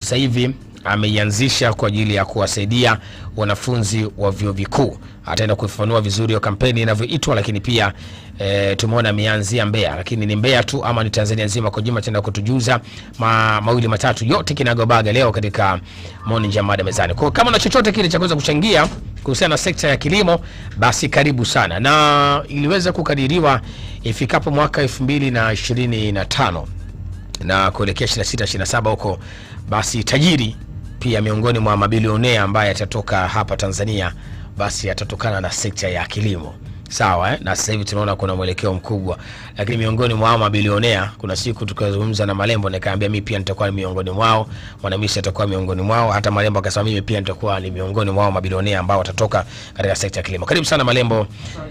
sasa hivi ameianzisha kwa ajili ya kuwasaidia wanafunzi wa vyuo vikuu. Ataenda kuifanua vizuri hiyo kampeni inavyoitwa, lakini pia e, tumeona ameanzia Mbeya, lakini ni Mbeya tu ama ni Tanzania nzima kwa jumla? Ataenda kutujuza ma, mawili matatu yote kinagobaga leo katika Morning Jam Mada Mezani. Kwa hiyo kama na chochote kile cha kuweza kuchangia kuhusiana na sekta ya kilimo, basi karibu sana, na iliweza kukadiriwa ifikapo mwaka elfu mbili na ishirini na tano na kuelekea 26 27 huko, basi tajiri pia miongoni mwa mabilionea ambaye atatoka hapa Tanzania basi atatokana na sekta ya kilimo. Sawa eh? Na sasa hivi tunaona kuna mwelekeo mkubwa, lakini miongoni mwa hao mabilionea, kuna siku tukazungumza na Malembo nikaambia mimi pia nitakuwa ni miongoni mwao, Mwanamisi atakuwa miongoni mwao, hata Malembo akasema mimi pia nitakuwa ni miongoni mwao mabilionea ambao watatoka katika sekta ya kilimo. Karibu sana Malembo.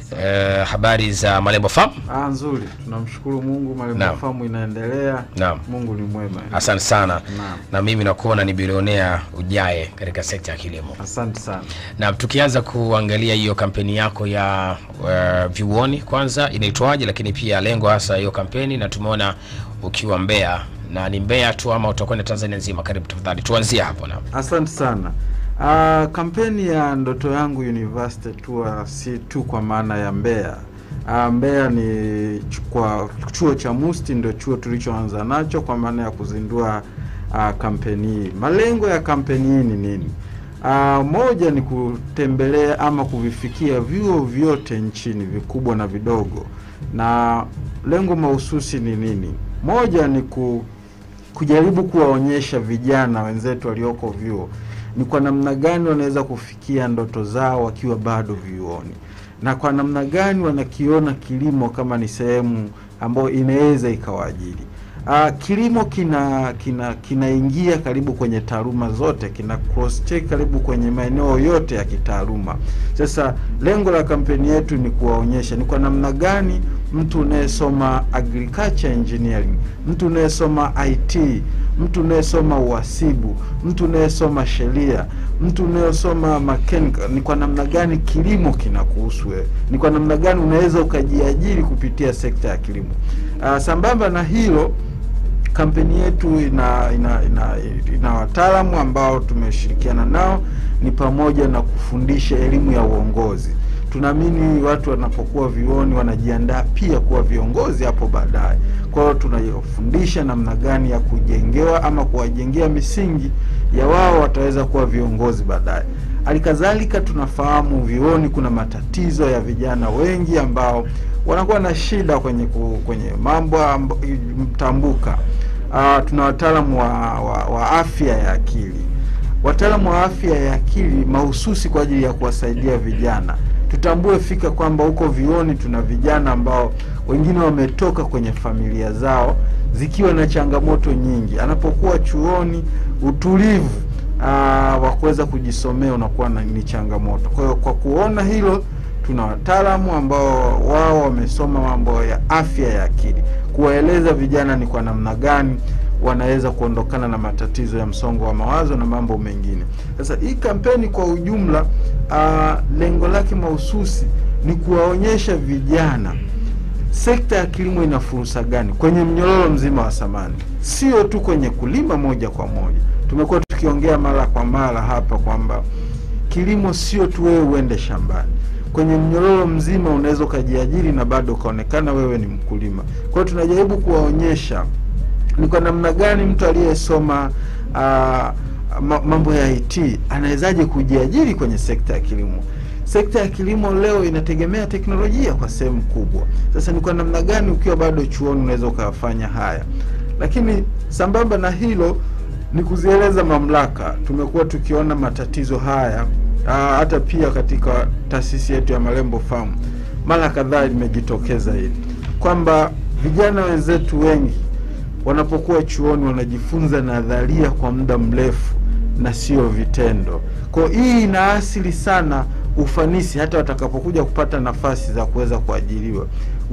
Eh, habari za Malembo Farm? Ah, nzuri. Tunamshukuru Mungu, Naam. Malembo Farm inaendelea. Naam. Mungu ni mwema. Asante sana Naam. na mimi nakuona ni bilionea ujae katika sekta ya kilimo. Asante sana. Na tukianza kuangalia hiyo kampeni yako ya uh, vyuoni kwanza inaitwaje, lakini pia lengo hasa hiyo kampeni, na tumeona ukiwa Mbeya na ni Mbeya tu ama utakwenda Tanzania nzima? Karibu tafadhali, tuanzie hapo na Asante sana. Ah, kampeni ya ndoto yangu University Tour si tu kwa maana ya Mbeya. Ah, Mbeya ni chu- kwa chuo cha Musti ndio chuo tulichoanza nacho kwa maana ya kuzindua ah, kampeni hii. Malengo ya kampeni hii ni nini? Ah, moja ni kutembelea ama kuvifikia vyuo vyote nchini vikubwa na vidogo, na lengo mahususi ni nini? Moja ni ku, kujaribu kuwaonyesha vijana wenzetu walioko vyuo ni kwa namna gani wanaweza kufikia ndoto zao wakiwa bado vyuoni, na kwa namna gani wanakiona kilimo kama ni sehemu ambayo inaweza ikawaajiri. Uh, kilimo kina kina kinaingia karibu kwenye taaluma zote, kina cross check karibu kwenye maeneo yote ya kitaaluma. Sasa lengo la kampeni yetu ni kuwaonyesha ni kwa namna gani mtu unayesoma agriculture engineering, mtu unayesoma IT, mtu unayesoma uhasibu, mtu unayesoma sheria, mtu unayesoma mechanical, ni kwa namna gani kilimo kinakuhusu wewe, ni kwa namna gani unaweza ukajiajiri kupitia sekta ya kilimo. Uh, sambamba na hilo kampeni yetu ina ina ina, ina wataalamu ambao tumeshirikiana nao, ni pamoja na kufundisha elimu ya uongozi. Tunaamini watu wanapokuwa vyuoni wanajiandaa pia kuwa viongozi hapo baadaye. Kwa hiyo tunayofundisha namna gani ya kujengewa ama kuwajengea misingi ya wao wataweza kuwa viongozi baadaye. Halikadhalika tunafahamu vyuoni kuna matatizo ya vijana wengi ambao wanakuwa na shida kwenye ku, kwenye mambo amb- mtambuka. Uh, tuna wataalamu wa, wa, wa afya ya akili, wataalamu wa afya ya akili mahususi kwa ajili ya kuwasaidia vijana. Tutambue fika kwamba huko vioni tuna vijana ambao wengine wametoka kwenye familia zao zikiwa na changamoto nyingi. Anapokuwa chuoni, utulivu ah, wa kuweza kujisomea unakuwa na- ni changamoto. Kwa hiyo kwa kuona hilo tuna wataalamu ambao wao wamesoma mambo ya afya ya akili, kuwaeleza vijana ni kwa namna gani wanaweza kuondokana na matatizo ya msongo wa mawazo na mambo mengine. Sasa hii kampeni kwa ujumla, ah, lengo lake mahususi ni kuwaonyesha vijana sekta ya kilimo ina fursa gani kwenye mnyororo mzima wa thamani, sio tu kwenye kulima moja kwa moja. Tumekuwa tukiongea mara kwa mara hapa kwamba kilimo sio tu wewe uende shambani, kwenye mnyororo mzima unaweza ukajiajiri na bado ukaonekana wewe ni mkulima. Kwa hiyo tunajaribu kuwaonyesha ni kwa namna gani mtu aliyesoma ah, ma- mambo ya IT anawezaje kujiajiri kwenye sekta ya kilimo. Sekta ya kilimo leo inategemea teknolojia kwa sehemu kubwa. Sasa ni kwa namna gani ukiwa bado chuoni unaweza ukayafanya haya, lakini sambamba na hilo ni kuzieleza mamlaka. Tumekuwa tukiona matatizo haya aa, hata pia katika taasisi yetu ya Malembo Farm mara kadhaa limejitokeza hili kwamba vijana wenzetu wengi wanapokuwa chuoni wanajifunza nadharia kwa muda mrefu na sio vitendo. Kwa hiyo hii inaasili sana ufanisi hata watakapokuja kupata nafasi za kuweza kuajiriwa.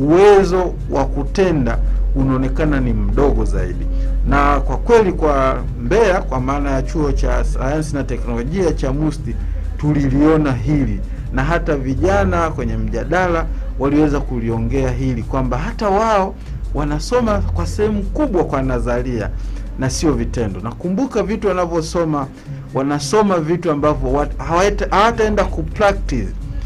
Uwezo wa kutenda unaonekana ni mdogo zaidi, na kwa kweli kwa Mbeya, kwa maana ya chuo cha sayansi na teknolojia cha Musti, tuliliona hili na hata vijana kwenye mjadala waliweza kuliongea hili kwamba hata wao wanasoma kwa sehemu kubwa kwa nadharia na sio vitendo. Nakumbuka vitu wanavyosoma, wanasoma vitu ambavyo wat- hawata- hawataenda kupractice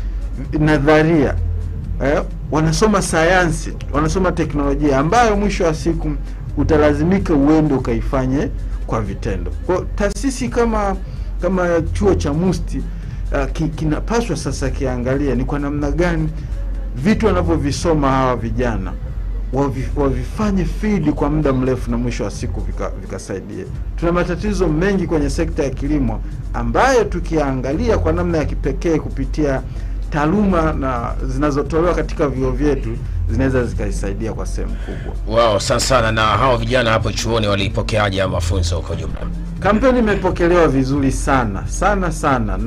nadharia eh, wanasoma sayansi, wanasoma teknolojia ambayo mwisho wa siku utalazimika uende ukaifanye kwa vitendo. Kwa hiyo taasisi kama kama chuo cha Musti uh, ki, kinapaswa sasa kiangalia ni kwa namna gani vitu wanavyovisoma hawa vijana wavi- wavifanye field kwa muda mrefu na mwisho wa siku vika- vikasaidia. Tuna matatizo mengi kwenye sekta ya kilimo ambayo tukiangalia kwa namna ya kipekee kupitia taaluma na zinazotolewa katika vyuo vyetu zinaweza zikaisaidia kwa sehemu kubwa. Wao sana sana. Na hao vijana hapo chuoni walipokeaje haya mafunzo kwa jumla? Kampeni imepokelewa vizuri sana sana sana,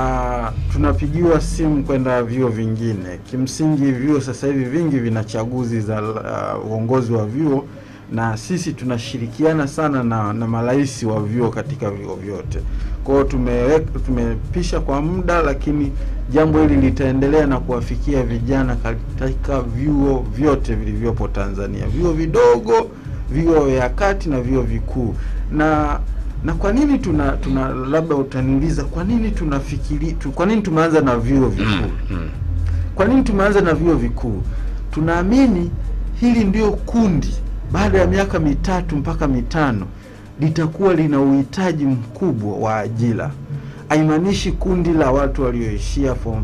na tunapigiwa simu kwenda vyuo vingine. Kimsingi vyuo sasa hivi vingi vina chaguzi za uh, uongozi wa vyuo, na sisi tunashirikiana sana na, na marais wa vyuo katika vyuo vyote. Kwa hiyo tumeweka tumepisha kwa muda, lakini jambo hili litaendelea na kuwafikia vijana katika vyuo vyote vilivyopo Tanzania, vyuo vidogo, vyuo vya kati na vyuo vikuu na na kwa nini tuna tuna labda utaniuliza kwa nini tunafikiri tu, kwa nini tumeanza na vyuo vikuu Mm. kwa nini tumeanza na vyuo vikuu tunaamini hili ndio kundi baada ya miaka mitatu mpaka mitano litakuwa lina uhitaji mkubwa wa ajira haimaanishi kundi la watu walioishia form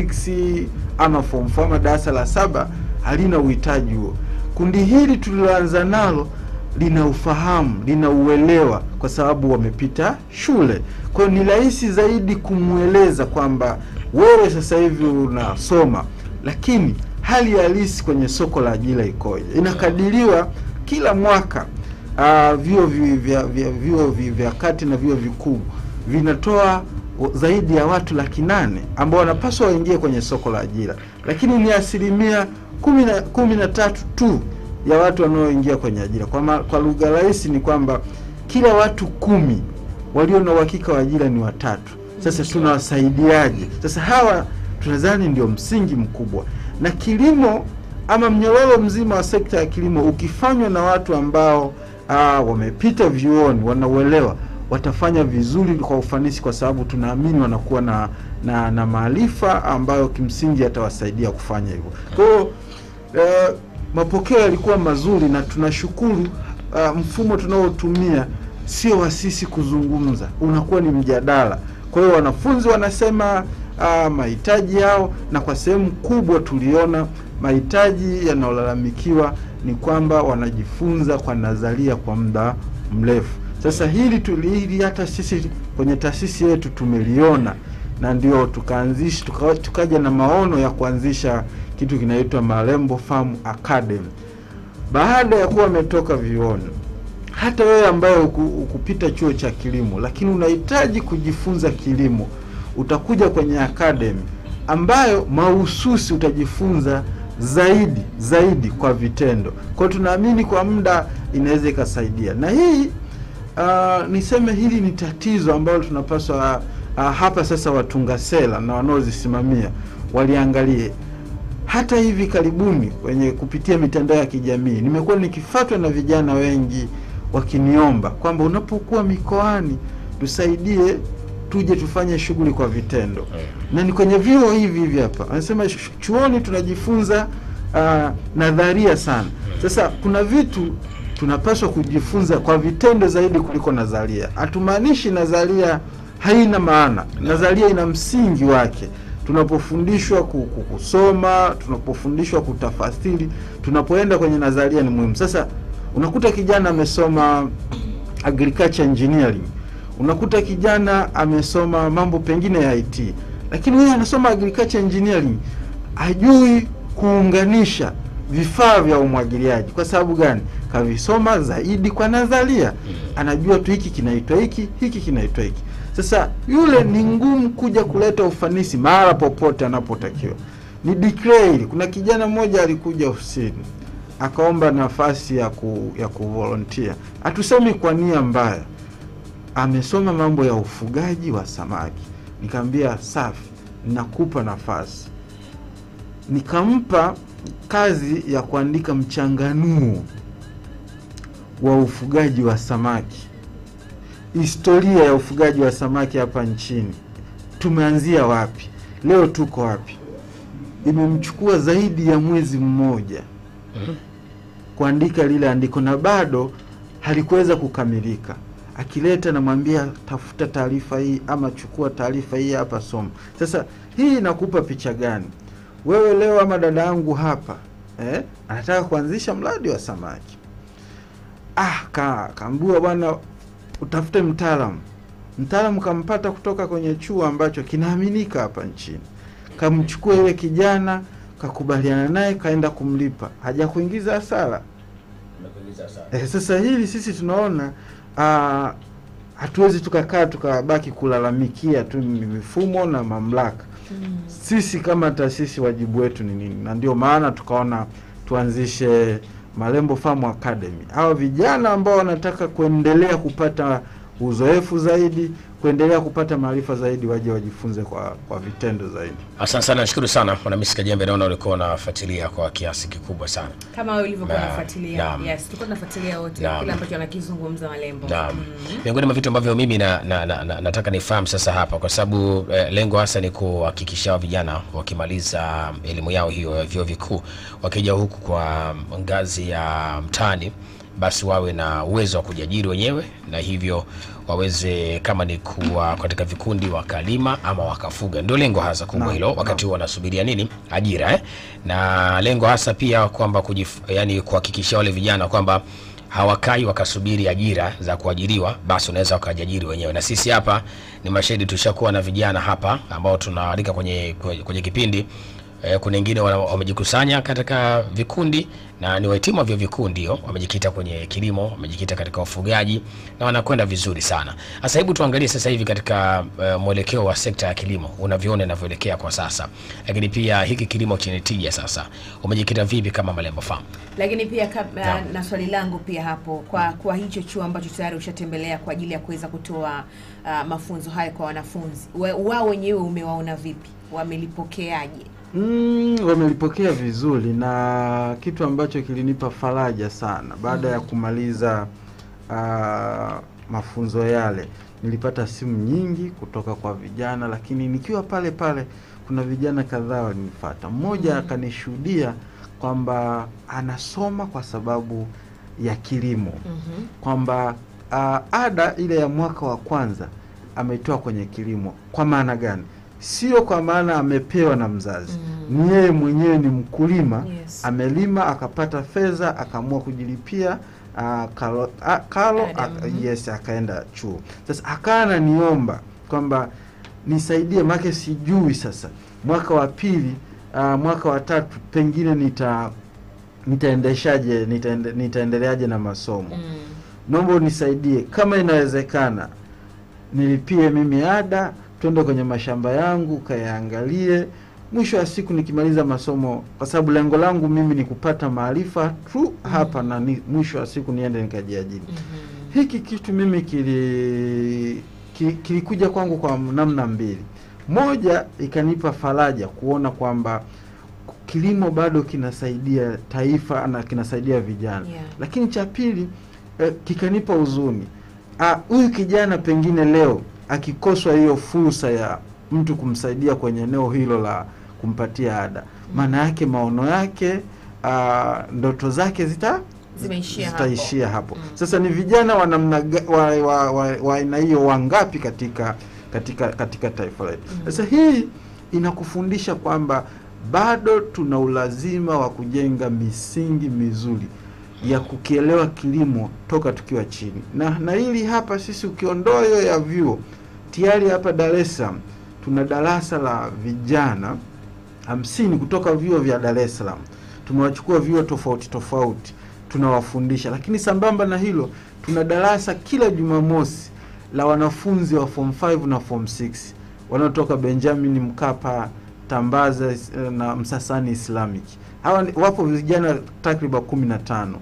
6 ama form 4 ama darasa la saba halina uhitaji huo kundi hili tuliloanza nalo lina ufahamu lina uelewa kwa sababu wamepita shule kwa hiyo ni rahisi zaidi kumweleza kwamba wewe sasa hivi unasoma lakini hali halisi kwenye soko la ajira ikoje inakadiriwa kila mwaka uh, vyuo vi- vya vya vyuo vi- vya kati na vyuo vikuu vinatoa zaidi ya watu laki nane ambao wanapaswa waingie kwenye soko la ajira lakini ni asilimia kumi na kumi na tatu tu ya watu wanaoingia kwenye ajira kwa, ma- kwa lugha rahisi ni kwamba kila watu kumi walio na uhakika wa ajira ni watatu sasa tunawasaidiaje sasa hawa tunadhani ndio msingi mkubwa na kilimo ama mnyororo mzima wa sekta ya kilimo ukifanywa na watu ambao aa, wamepita vyuoni wanauelewa watafanya vizuri kwa ufanisi kwa sababu tunaamini wanakuwa na na, na maarifa ambayo kimsingi yatawasaidia kufanya hivyo kwa hiyo eh, mapokeo yalikuwa mazuri na tunashukuru uh, mfumo tunaotumia sio wa sisi kuzungumza unakuwa ni mjadala kwa hiyo wanafunzi wanasema uh, mahitaji yao na kwa sehemu kubwa tuliona mahitaji yanayolalamikiwa ni kwamba wanajifunza kwa nadharia kwa muda mrefu sasa hili tuli hili hata sisi kwenye taasisi yetu tumeliona na ndio tukaanzisha tuka, tukaja na maono ya kuanzisha kitu kinaitwa Malembo Farm Academy baada ya kuwa wametoka vioni hata wewe ambaye uku, ukupita chuo cha kilimo lakini unahitaji kujifunza kilimo utakuja kwenye academy ambayo mahususi utajifunza zaidi zaidi kwa vitendo kwao tunaamini kwa muda inaweza ikasaidia na hii uh, niseme hili ni tatizo ambalo tunapaswa uh, hapa sasa watunga sera na wanaozisimamia waliangalie hata hivi karibuni kwenye kupitia mitandao ya kijamii nimekuwa nikifatwa na vijana wengi wakiniomba kwamba unapokuwa mikoani tusaidie tuje tufanye shughuli kwa vitendo na ni kwenye vyuo hivi hivi hapa anasema "Sh- chuoni tunajifunza uh, nadharia sana sasa kuna vitu tunapaswa kujifunza kwa vitendo zaidi kuliko nadharia hatumaanishi nadharia haina maana nadharia ina msingi wake tunapofundishwa ku- ku- kusoma tunapofundishwa kutafasiri tunapoenda kwenye nadharia ni muhimu sasa unakuta kijana amesoma agriculture engineering unakuta kijana amesoma mambo pengine ya IT lakini huyu anasoma agriculture engineering hajui kuunganisha vifaa vya umwagiliaji kwa sababu gani kavisoma zaidi kwa nadharia anajua tu hiki kinaitwa hiki hiki kinaitwa hiki sasa yule ni ngumu kuja kuleta ufanisi mahala popote anapotakiwa ni declare hili kuna kijana mmoja alikuja ofisini akaomba nafasi ya ku, ya kuvolontia hatusemi kwa nia mbaya amesoma mambo ya ufugaji wa samaki nikamwambia safi nakupa nafasi nikampa kazi ya kuandika mchanganuo wa ufugaji wa samaki, historia ya ufugaji wa samaki hapa nchini, tumeanzia wapi, leo tuko wapi. Imemchukua zaidi ya mwezi mmoja kuandika lile andiko na bado halikuweza kukamilika. Akileta namwambia tafuta taarifa hii ama chukua taarifa hii hapa, soma. Sasa hii inakupa picha gani? Wewe leo ama dada yangu hapa eh, anataka kuanzisha mradi wa samaki ah, ka kaambiwa bwana, utafute mtaalamu. Mtaalamu kampata kutoka kwenye chuo ambacho kinaaminika hapa nchini, kamchukua yule kijana, kakubaliana naye, kaenda kumlipa, haja kuingiza hasara. Eh, sasa hili sisi tunaona ah, hatuwezi tukakaa tukabaki kulalamikia tu mifumo na mamlaka. Sisi kama taasisi wajibu wetu ni nini? Na ndio maana tukaona tuanzishe Malembo Farm Academy. Hawa vijana ambao wanataka kuendelea kupata uzoefu zaidi, kuendelea kupata maarifa zaidi, waje wajifunze kwa kwa vitendo zaidi. Asante sana, nashukuru sana Mwanamisi Kajembe, naona ulikuwa unafuatilia kwa kiasi kikubwa sana. kama wewe ulivyokuwa Naam, unafuatilia naam. yes tulikuwa tunafuatilia wote Naam. kile ambacho anakizungumza malembo Naam. Mm. Miongoni mwa vitu ambavyo mimi na, na, na, na, nataka nifahamu sasa hapa kwa sababu eh, lengo hasa ni kuhakikisha hao vijana wakimaliza elimu yao hiyo ya vyuo vikuu wakija huku kwa ngazi ya mtaani basi wawe na uwezo wa kujiajiri wenyewe na hivyo waweze kama ni kuwa katika vikundi wakalima ama wakafuga. Ndio lengo hasa kubwa Naam, hilo, wakati huo wanasubiria nini? Ajira eh? Na lengo hasa pia kwamba kujif, yani kuhakikishia wale vijana kwamba hawakai wakasubiri ajira za kuajiriwa, basi unaweza wakajiajiri wenyewe. Na sisi hapa ni mashahidi, tushakuwa na vijana hapa ambao tunaalika kwenye, kwenye, kwenye kipindi eh, kuna wengine wana- wamejikusanya katika vikundi na ni wahitimu wa vyuo vikuu ndio wamejikita kwenye kilimo, wamejikita katika ufugaji na wanakwenda vizuri sana. Sasa hebu tuangalie sasa hivi katika uh, mwelekeo wa sekta ya kilimo unavyoona inavyoelekea kwa sasa, lakini pia hiki kilimo chenye tija sasa umejikita vipi kama Malembo Farm? lakini pia kabla Naam. na swali langu pia hapo kwa kwa hicho chuo ambacho tayari ushatembelea kwa ajili ya kuweza kutoa uh, mafunzo hayo kwa wanafunzi We- wao wenyewe umewaona vipi wamelipokeaje Mm, wamelipokea vizuri na kitu ambacho kilinipa faraja sana baada ya kumaliza ah, mafunzo yale, nilipata simu nyingi kutoka kwa vijana, lakini nikiwa pale pale kuna vijana kadhaa walinifuata. Mmoja akanishuhudia kwamba anasoma kwa sababu ya kilimo mm-hmm. kwamba uh, ada ile ya mwaka wa kwanza ametoa kwenye kilimo. Kwa maana gani? Sio kwa maana amepewa na mzazi, Mm. ni yeye mwenyewe ni mkulima Yes. amelima akapata fedha akaamua kujilipia uh, kalo, a, kalo Ada, aka, mhm. yes akaenda chuo. Sasa akawa ananiomba kwamba nisaidie, make sijui sasa mwaka wa pili uh, mwaka wa tatu pengine nita nitaendeshaje nitaende, nitaendeleaje na masomo mm. naomba unisaidie kama inawezekana, nilipie mimi ada, twende kwenye mashamba yangu kayaangalie. Mwisho wa siku nikimaliza masomo, kwa sababu lengo langu mimi ni kupata maarifa tu hapa na ni, mwisho wa siku niende nikajiajiri. mm-hmm. Hiki kitu mimi kili ki- kilikuja kwangu kwa namna mbili. Moja, ikanipa faraja kuona kwamba kilimo bado kinasaidia taifa na kinasaidia vijana Yeah. lakini cha pili eh, kikanipa huzuni. Ah, huyu kijana pengine leo akikoswa hiyo fursa ya mtu kumsaidia kwenye eneo hilo la kumpatia ada, maana yake maono yake ah, ndoto zake zita Zimeishia zitaishia hapo. Mm. Sasa ni vijana wa namna ga- wa wa- wa- wa aina hiyo wangapi katika katika katika taifa letu? Mm. Sasa hii inakufundisha kwamba bado tuna ulazima wa kujenga misingi mizuri ya kukielewa kilimo toka tukiwa chini, na na hili hapa sisi ukiondoa hiyo ya vyuo, tayari hapa Dar es Salaam tuna darasa la vijana hamsini kutoka vyuo vya Dar es Salaam. Tumewachukua vyuo tofauti tofauti, tunawafundisha, lakini sambamba na hilo tuna darasa kila Jumamosi la wanafunzi wa form 5 na form 6 wanaotoka Benjamin Mkapa, Tambaza eh, na Msasani Islamic. Hawa ni- wapo vijana takriban kumi na tano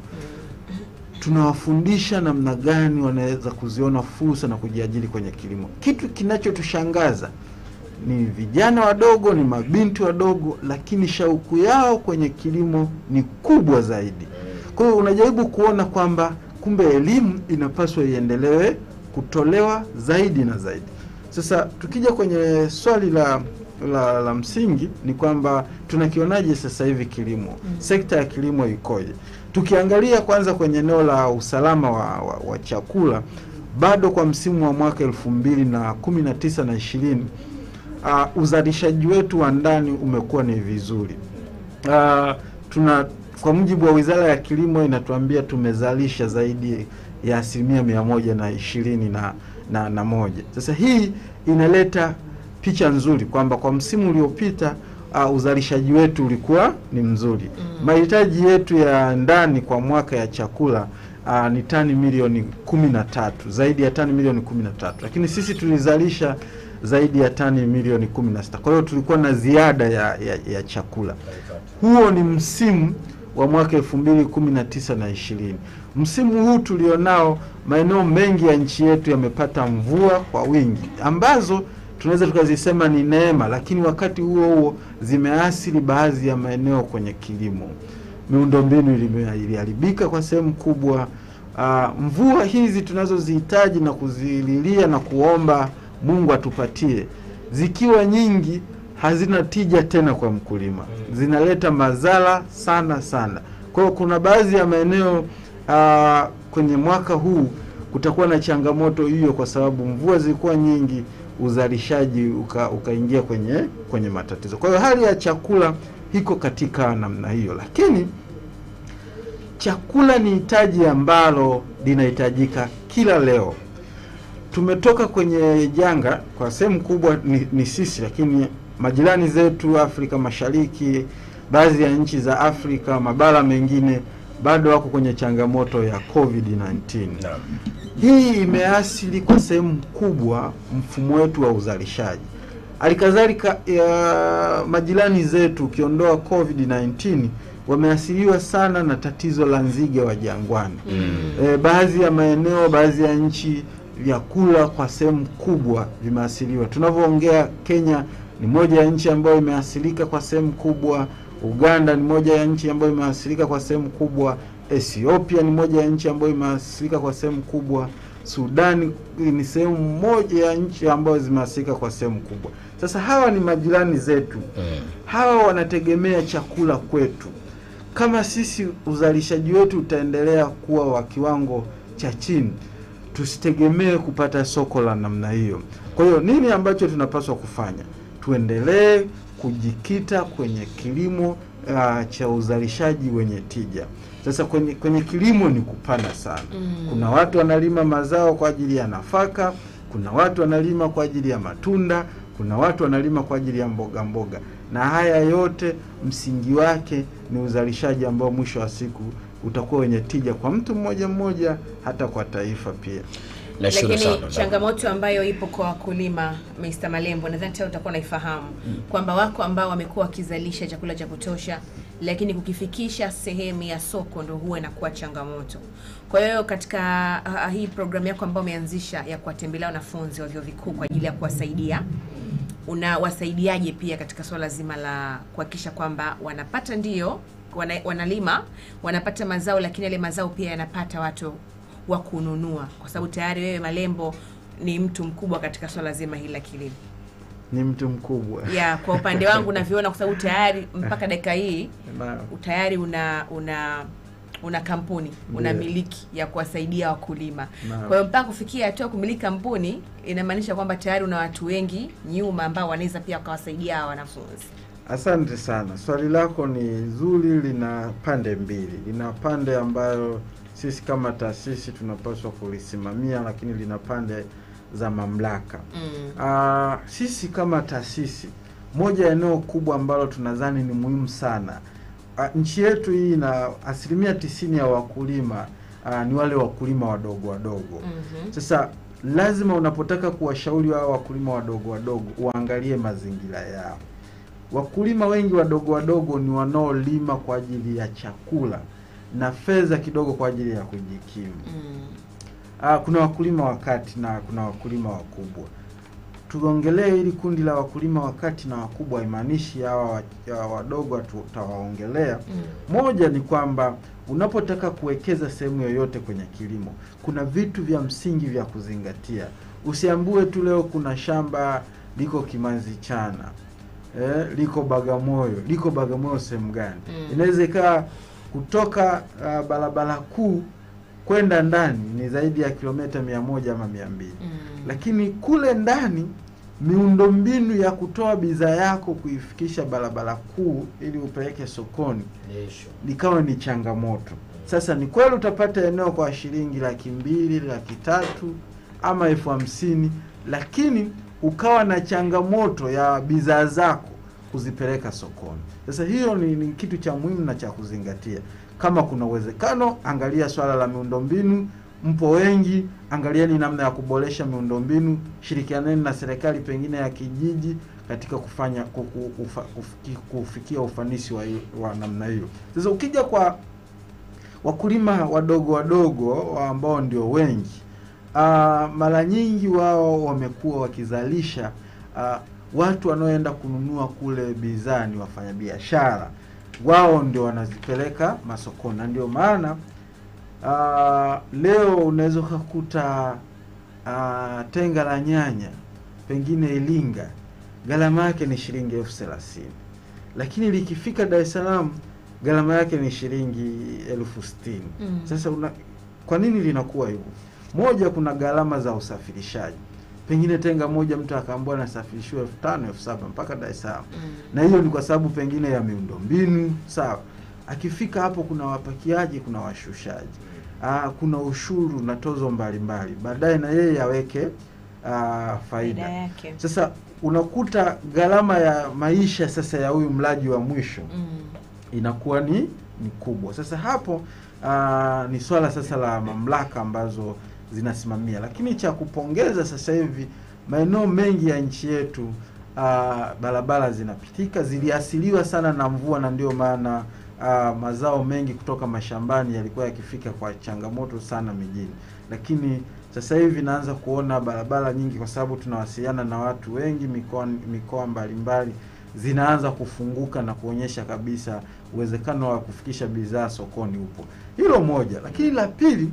tunawafundisha namna gani wanaweza kuziona fursa na kujiajiri kwenye kilimo. Kitu kinachotushangaza ni vijana wadogo, ni mabinti wadogo, lakini shauku yao kwenye kilimo ni kubwa zaidi. Kwa hiyo unajaribu kuona kwamba kumbe elimu inapaswa iendelewe kutolewa zaidi na zaidi. Sasa tukija kwenye swali la la, la msingi ni kwamba tunakionaje sasa hivi kilimo Mm. sekta ya kilimo ikoje? Tukiangalia kwanza kwenye eneo la usalama wa, wa, wa chakula bado kwa msimu wa mwaka elfu mbili na kumi na tisa na ishirini uh, uzalishaji wetu wa ndani umekuwa ni vizuri. Uh, tuna kwa mujibu wa Wizara ya Kilimo inatuambia tumezalisha zaidi ya asilimia mia moja na ishirini na, na, na moja. Sasa hii inaleta picha nzuri kwamba kwa msimu uliopita uh, uzalishaji wetu ulikuwa ni mzuri. Mm. Mahitaji yetu ya ndani kwa mwaka ya chakula uh, ni tani milioni kumi na tatu, zaidi ya tani milioni kumi na tatu, lakini sisi tulizalisha zaidi ya tani milioni kumi na sita. Kwa hiyo tulikuwa na ziada ya, ya, ya chakula. Huo ni msimu wa mwaka elfu mbili kumi na tisa na ishirini. Msimu huu tulionao, maeneo mengi ya nchi yetu yamepata mvua kwa wingi ambazo tunaweza tukazisema ni neema, lakini wakati huo huo zimeathiri baadhi ya maeneo kwenye kilimo. Miundombinu ilime- iliharibika kwa sehemu kubwa. Ah, mvua hizi tunazozihitaji na kuzililia na kuomba Mungu atupatie, zikiwa nyingi hazina tija tena kwa mkulima, zinaleta madhara sana sana. Kwa hiyo kuna baadhi ya maeneo ah, kwenye mwaka huu kutakuwa na changamoto hiyo, kwa sababu mvua zilikuwa nyingi, uzalishaji uka- ukaingia kwenye kwenye matatizo. Kwa hiyo hali ya chakula iko katika namna hiyo, lakini chakula ni hitaji ambalo linahitajika kila leo. Tumetoka kwenye janga kwa sehemu kubwa ni, ni sisi, lakini majirani zetu Afrika Mashariki, baadhi ya nchi za Afrika, mabara mengine bado wako kwenye changamoto ya COVID-19. Naam. Hii imeathiri kwa sehemu kubwa mfumo wetu wa uzalishaji. Halikadhalika ya majirani zetu, ukiondoa COVID-19, wameathiriwa sana na tatizo la nzige wa jangwani. Mm. E, baadhi ya maeneo, baadhi ya nchi vyakula kwa sehemu kubwa vimeathiriwa. Tunavyoongea, Kenya ni moja ya nchi ambayo imeathirika kwa sehemu kubwa. Uganda ni moja ya nchi ambayo imeathirika kwa sehemu kubwa. Ethiopia ni moja ya nchi ambayo imeathirika kwa sehemu kubwa. Sudani ni sehemu moja ya nchi ambayo zimeathirika kwa sehemu kubwa. Sasa hawa ni majirani zetu, Mm. hawa wanategemea chakula kwetu. Kama sisi uzalishaji wetu utaendelea kuwa wa kiwango cha chini, tusitegemee kupata soko la namna hiyo. Kwa hiyo nini ambacho tunapaswa kufanya? Tuendelee kujikita kwenye kilimo uh, cha uzalishaji wenye tija. Sasa kwenye, kwenye kilimo ni kupana sana. Mm. Kuna watu wanalima mazao kwa ajili ya nafaka, kuna watu wanalima kwa ajili ya matunda, kuna watu wanalima kwa ajili ya mboga mboga, na haya yote msingi wake ni uzalishaji ambao mwisho wa siku utakuwa wenye tija kwa mtu mmoja mmoja, hata kwa taifa pia. Nashukuru Lakini sana. changamoto ambayo ipo kwa wakulima, Mr. Malembo, nadhani tayari utakuwa naifahamu kwamba wako ambao wamekuwa wakizalisha chakula cha kutosha, lakini kukifikisha sehemu ya soko ndo huwa inakuwa changamoto. Kwa hiyo katika ah, hii programu yako ambayo umeanzisha ya kuwatembelea wanafunzi wa vyuo vikuu kwa ajili ya kuwasaidia unawasaidiaje pia katika swala zima la kuhakikisha kwamba wanapata ndio wana, wanalima wanapata mazao, lakini yale mazao pia yanapata watu wa kununua, kwa sababu tayari wewe Malembo ni mtu mkubwa katika swala zima hili la kilimo. Ni mtu mkubwa Ya, kwa upande wangu navyoona, kwa sababu tayari mpaka dakika hii na tayari una una una kampuni una Ndiyo. miliki ya kuwasaidia wakulima. Naam. Kwa hiyo mpaka kufikia hatua ya kumiliki kampuni inamaanisha kwamba tayari una watu wengi nyuma ambao wanaweza pia wakawasaidia hawa wanafunzi. Asante sana, swali lako ni zuri, lina pande mbili. Lina pande ambayo sisi kama taasisi tunapaswa kulisimamia, lakini lina pande za mamlaka. Mm. Ah, sisi kama taasisi, moja ya eneo kubwa ambalo tunadhani ni muhimu sana, ah, nchi yetu hii ina asilimia tisini ya wakulima ah, ni wale wakulima wadogo wadogo. Mhm. Sasa lazima unapotaka kuwashauri wao wakulima wadogo wadogo uangalie mazingira yao. Wakulima wengi wadogo wadogo ni wanaolima kwa ajili ya chakula na fedha kidogo kwa ajili ya kujikimu. Mm. Ah, kuna wakulima wa kati na kuna wakulima wakubwa. tuongelee hili kundi la wakulima wakati na wakubwa, haimaanishi hawa wa- ya wadogo tutawaongelea. Moja ni kwamba unapotaka kuwekeza sehemu yoyote kwenye kilimo, kuna vitu vya msingi vya kuzingatia. Usiambue tu leo kuna shamba liko Kimanzi Chana, eh, liko Bagamoyo. Liko Bagamoyo sehemu gani? Mm. Inaweza ikawa kutoka uh, barabara kuu kwenda ndani ni zaidi ya kilomita mia moja ama mia mbili Mm. lakini kule ndani miundombinu ya kutoa bidhaa yako kuifikisha barabara kuu ili upeleke sokoni likawa ni changamoto. Sasa ni kweli utapata eneo kwa shilingi laki mbili, laki tatu ama elfu hamsini, lakini ukawa na changamoto ya bidhaa zako kuzipeleka sokoni. Sasa hiyo ni, ni kitu cha muhimu na cha kuzingatia. Kama kuna uwezekano, angalia swala la miundombinu. Mpo wengi, angalieni namna ya kuboresha miundombinu, shirikianeni na serikali pengine ya kijiji katika kufanya kuku, ufa, kufiki, kufikia ufanisi wa, hiyo- wa namna hiyo. Sasa ukija kwa wakulima wadogo wadogo ambao ndio wengi ah, mara nyingi wao wamekuwa wakizalisha ah, watu wanaoenda kununua kule bidhaa ni wafanyabiashara, wao ndio wanazipeleka masokoni, na ndio maana ah, leo unaweza ukakuta ah, tenga la nyanya pengine Ilinga gharama yake ni shilingi elfu thelathini lakini likifika Dar es Salaam gharama yake ni shilingi elfu sitini Mm. Sasa una, kwa nini linakuwa hivyo? Moja, kuna gharama za usafirishaji. Pengine tenga moja mtu akaambiwa anasafirishiwa elfu tano elfu saba mpaka Dar es Salaam, Mm. na hiyo ni kwa sababu pengine ya miundombinu. Sawa, akifika hapo kuna wapakiaji, kuna washushaji, Aa, kuna ushuru na tozo mbalimbali, baadaye na yeye aweke aa, Faida faida. yake. Sasa unakuta gharama ya maisha sasa ya huyu mlaji wa mwisho Mm. inakuwa ni ni kubwa. Sasa hapo aa, ni swala sasa la mamlaka ambazo zinasimamia, lakini cha kupongeza sasa hivi maeneo mengi ya nchi yetu aa, barabara zinapitika, ziliasiliwa sana na mvua, na ndio maana aa, mazao mengi kutoka mashambani yalikuwa yakifika kwa changamoto sana mijini, lakini sasa hivi naanza kuona barabara nyingi, kwa sababu tunawasiliana na watu wengi mikoa mikoa mbalimbali zinaanza kufunguka na kuonyesha kabisa uwezekano wa kufikisha bidhaa sokoni upo. Hilo moja, lakini la pili,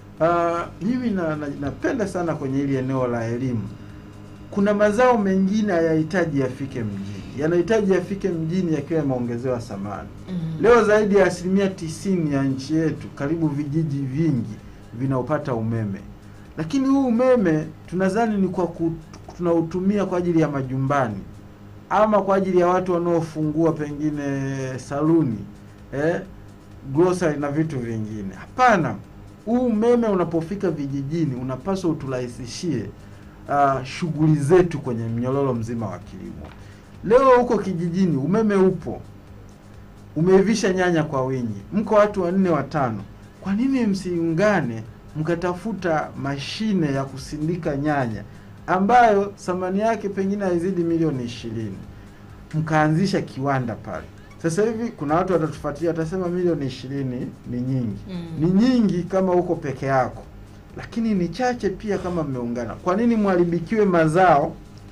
ah, mimi na, na, napenda sana kwenye hili eneo la elimu. Kuna mazao mengine hayahitaji yafike mjini, yanahitaji yafike mjini yakiwa yameongezewa thamani. Mm. Leo zaidi ya asilimia tisini ya nchi yetu, karibu vijiji vingi vinaopata umeme, lakini huu umeme tunadhani ni kwa ku, tunautumia kwa ajili ya majumbani ama kwa ajili ya watu wanaofungua pengine saluni eh, grocery na vitu vingine. Hapana, huu umeme unapofika vijijini unapaswa uturahisishie uh, shughuli zetu kwenye mnyororo mzima wa kilimo. Leo huko kijijini umeme upo, umeivisha nyanya kwa wingi, mko watu wanne watano, kwa nini msiungane mkatafuta mashine ya kusindika nyanya ambayo thamani yake pengine haizidi milioni ishirini, mkaanzisha kiwanda pale. Sasa hivi kuna watu watatufuatilia, watasema milioni ishirini ni nyingi. Mm. Ni nyingi kama uko peke yako, lakini ni chache pia kama mmeungana. Kwa nini mharibikiwe mazao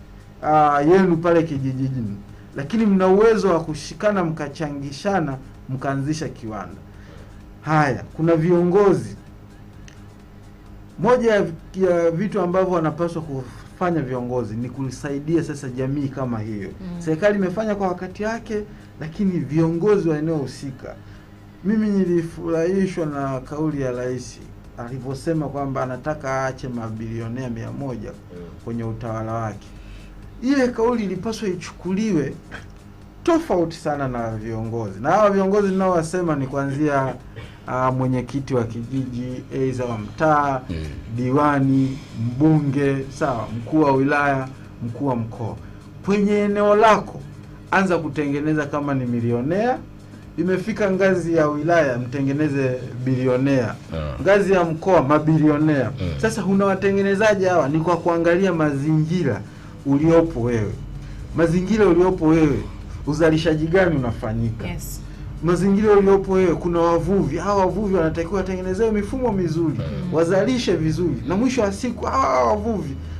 aa, yenu pale kijijini, lakini mna uwezo wa kushikana mkachangishana mkaanzisha kiwanda? Haya, kuna viongozi moja ya ya vitu ambavyo wanapaswa kufanya viongozi ni kuisaidia sasa jamii kama hiyo. Mm. Serikali imefanya kwa wakati wake, lakini viongozi wa eneo husika. Mimi nilifurahishwa na kauli ya rais alivyosema kwamba anataka aache mabilionea mia moja kwenye utawala wake. Ile kauli ilipaswa ichukuliwe tofauti sana na viongozi, na hawa viongozi ninaowasema ni kuanzia uh, mwenyekiti wa kijiji, aidha wa mtaa, diwani, mbunge, sawa, mkuu wa wilaya, mkuu wa mkoa. Kwenye eneo lako anza kutengeneza, kama ni milionea, imefika ngazi ya wilaya, mtengeneze bilionea Ah. ngazi ya mkoa mabilionea. Mm. Sasa unawatengenezaji hawa? Ni kwa kuangalia mazingira uliopo wewe, mazingira uliopo wewe, uzalishaji gani unafanyika Yes. mazingira uliopo wewe, kuna wavuvi. Hawa wavuvi wanatakiwa watengenezewe mifumo mizuri, Mm. wazalishe vizuri, na mwisho wa siku hawa wavuvi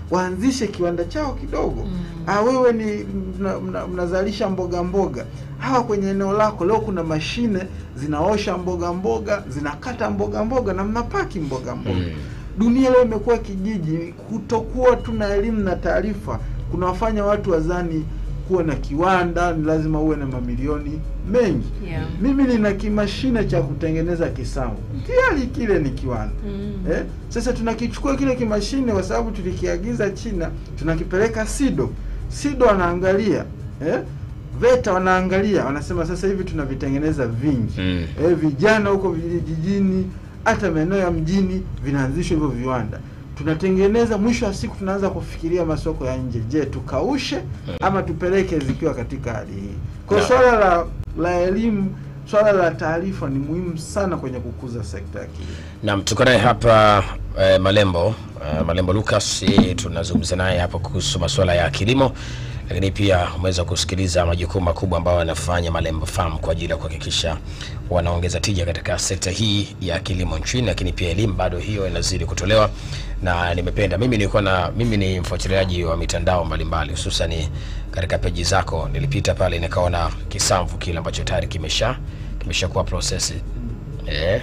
waanzishe kiwanda chao kidogo Mm. ah, wewe ni mna- mna- mnazalisha mboga mboga hawa kwenye eneo lako leo kuna mashine zinaosha mboga mboga zinakata mboga mboga na mnapaki mboga mboga Mm. dunia leo imekuwa kijiji kutokuwa tu na elimu na taarifa kunawafanya watu wazani kuwa na kiwanda ni lazima uwe na mamilioni mengi Yeah. mimi nina kimashine cha kutengeneza kisamvu tayari kile ni kiwanda Mm. eh? Sasa tunakichukua kile kimashine kwa sababu tulikiagiza China, tunakipeleka SIDO. SIDO wanaangalia eh? VETA wanaangalia, wanasema sasa hivi tunavitengeneza vingi Mm. eh, vijana huko vijijini, hata maeneo ya mjini vinaanzishwa hivyo viwanda tunatengeneza. Mwisho wa siku tunaanza kufikiria masoko ya nje. Je, tukaushe ama tupeleke zikiwa katika hali hii? Kwa hiyo Na- swala la la elimu, swala la taarifa ni muhimu sana kwenye kukuza sekta ya kilimo. Naam, tuko naye hapa eh, Malembo eh, Malembo Lucas, yeye tunazungumza naye hapa kuhusu masuala ya kilimo, lakini pia umeweza kusikiliza majukumu makubwa ambayo anafanya Malembo Farm kwa ajili ya kuhakikisha wanaongeza tija katika sekta hii ya kilimo nchini, lakini pia elimu bado hiyo inazidi kutolewa, na nimependa mimi nilikuwa na mimi ni mfuatiliaji wa mitandao mbalimbali, hususan katika peji zako, nilipita pale nikaona kisamvu kile ambacho tayari kimesha kimeshakuwa process Eh,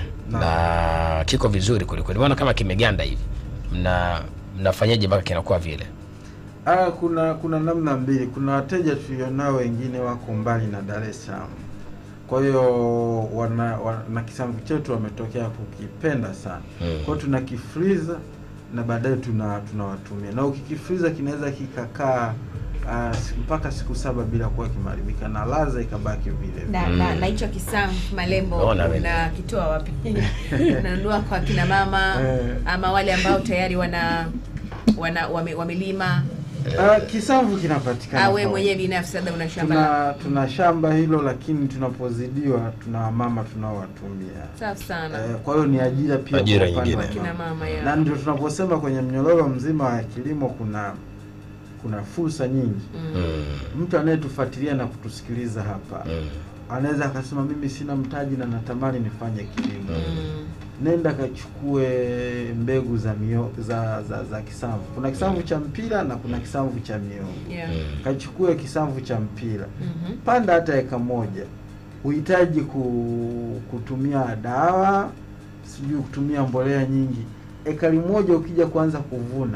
na kiko vizuri kwelikweli, maana kama kimeganda hivi, mna mnafanyaje mpaka kinakuwa vile? Ah, kuna kuna namna mbili. Kuna wateja tulionao wengine wako mbali na Dar es Salaam, kwa hiyo wana, wana na kisamvu chetu wametokea kukipenda sana Mm. kwa hiyo tuna kifriza na baadaye tuna tunawatumia, na ukikifriza kinaweza kikakaa ah, si- mpaka siku saba bila kuwa kimeharibika na ladha ikabaki vile vile. na na na hicho kisamvu malembo Naona mimi. unakitoa wapi? Unanunua kwa kina mama Eh. ama wale ambao tayari wana wana wame, wamelima Ah, kisamvu kinapatikana au wewe kwa- mwenyewe binafsi labda una shamba lako? tuna tuna shamba hilo, lakini tunapozidiwa tuna wamama tunaowatumia Safi sana. Eh, kwa hiyo ni ajira pia Ajira kwa upande nyingine. wa Kina mama. mama ya. na ndio tunaposema kwenye mnyororo mzima wa kilimo kuna kuna fursa nyingi. Mm. Mm, Mtu anayetufuatilia na kutusikiliza hapa mm, anaweza akasema mimi sina mtaji na natamani nifanye kilimo. Mm. Nenda kachukue mbegu za mio, za, za za kisamvu. Kuna kisamvu cha mpira na kuna kisamvu cha miogo. Yeah. mm. Kachukue kisamvu cha mpira, Mhm. panda hata eka moja. Huhitaji ku, kutumia dawa, sijui kutumia mbolea nyingi. Ekari moja ukija kuanza kuvuna,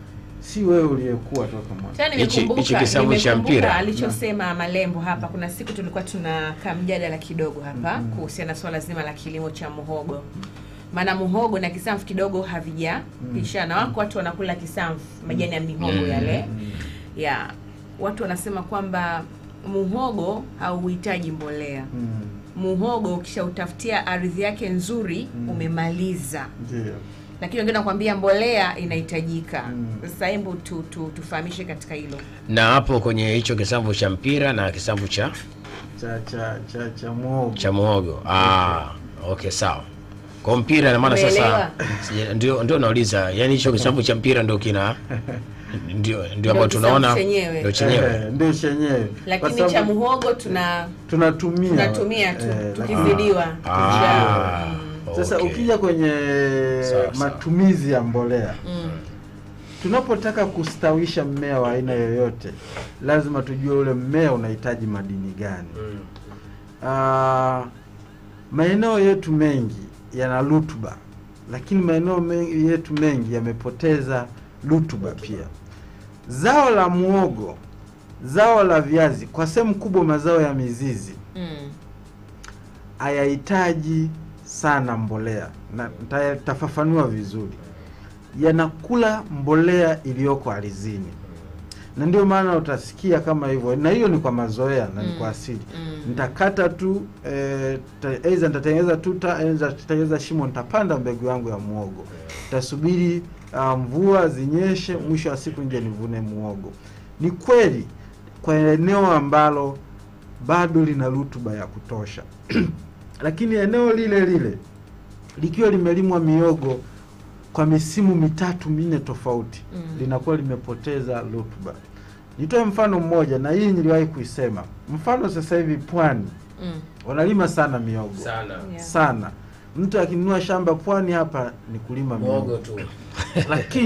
si wewe uliyekuwa toka mwanzo. Tena Hichi- nimekumbuka hichi kisamvu cha nimekumbuka mpira. alichosema Malembo hapa. Kuna siku tulikuwa tunakaa mjadala kidogo hapa Mhm. kuhusiana na swala zima la kilimo cha muhogo, maana muhogo na kisamvu kidogo havijapishana. Wako watu wanakula kisamvu, majani ya mihogo Mm. yale Mm. ya watu wanasema kwamba muhogo hauhitaji mbolea. Mm. Muhogo ukishautafutia ardhi yake nzuri Mm. umemaliza, Ndio. lakini wengine nakwambia mbolea inahitajika. Mm. Sasa hebu tu, tu, tufahamishe katika hilo. Na hapo kwenye hicho kisamvu cha mpira na kisamvu cha cha cha cha cha muhogo cha muhogo. Ah, okay, sawa. Kwa mpira na maana sasa Umeelewa? sija- ndio ndio nauliza, yani hicho kisamvu cha mpira ndio kina ndio ndio ambayo kisamvu tunaona chenyewe. ndio chenyewe. Eh, ndio chenyewe Kwa lakini sababu cha muhogo tuna tunatumia tunatumia tu eh, tukizidiwa Ah, Mm. Sasa okay. ukija kwenye Sawa, sawa. matumizi ya mbolea, Mm. tunapotaka kustawisha mmea wa aina yoyote, lazima tujue ule mmea unahitaji madini gani. Mm. Ah, maeneo yetu mengi yana rutuba, lakini maeneo mengi yetu mengi yamepoteza rutuba pia. Zao la muogo, zao la viazi, kwa sehemu kubwa mazao ya mizizi Mm. hayahitaji sana mbolea na nita- nitafafanua vizuri. Yanakula mbolea iliyoko ardhini, na ndio maana utasikia kama hivyo, na hiyo ni kwa mazoea na ni Mm. kwa asili. Mm. Nitakata tu eh, ta- aidha nitatengeneza tuta, aidha nitatengeneza shimo, nitapanda mbegu yangu ya muogo, nitasubiri ah, mvua zinyeshe, mwisho wa siku nje nivune muogo. Ni kweli kwa eneo ambalo bado lina rutuba ya kutosha lakini eneo lile lile likiwa limelimwa miogo kwa misimu mitatu minne tofauti Mm. linakuwa limepoteza rutuba. Nitoe mfano mmoja, na hii niliwahi kuisema. Mfano sasa hivi pwani Mm. wanalima sana miogo Sana. Yeah. sana. Mtu akinunua shamba pwani hapa ni kulima Muhogo miogo, tu. lakini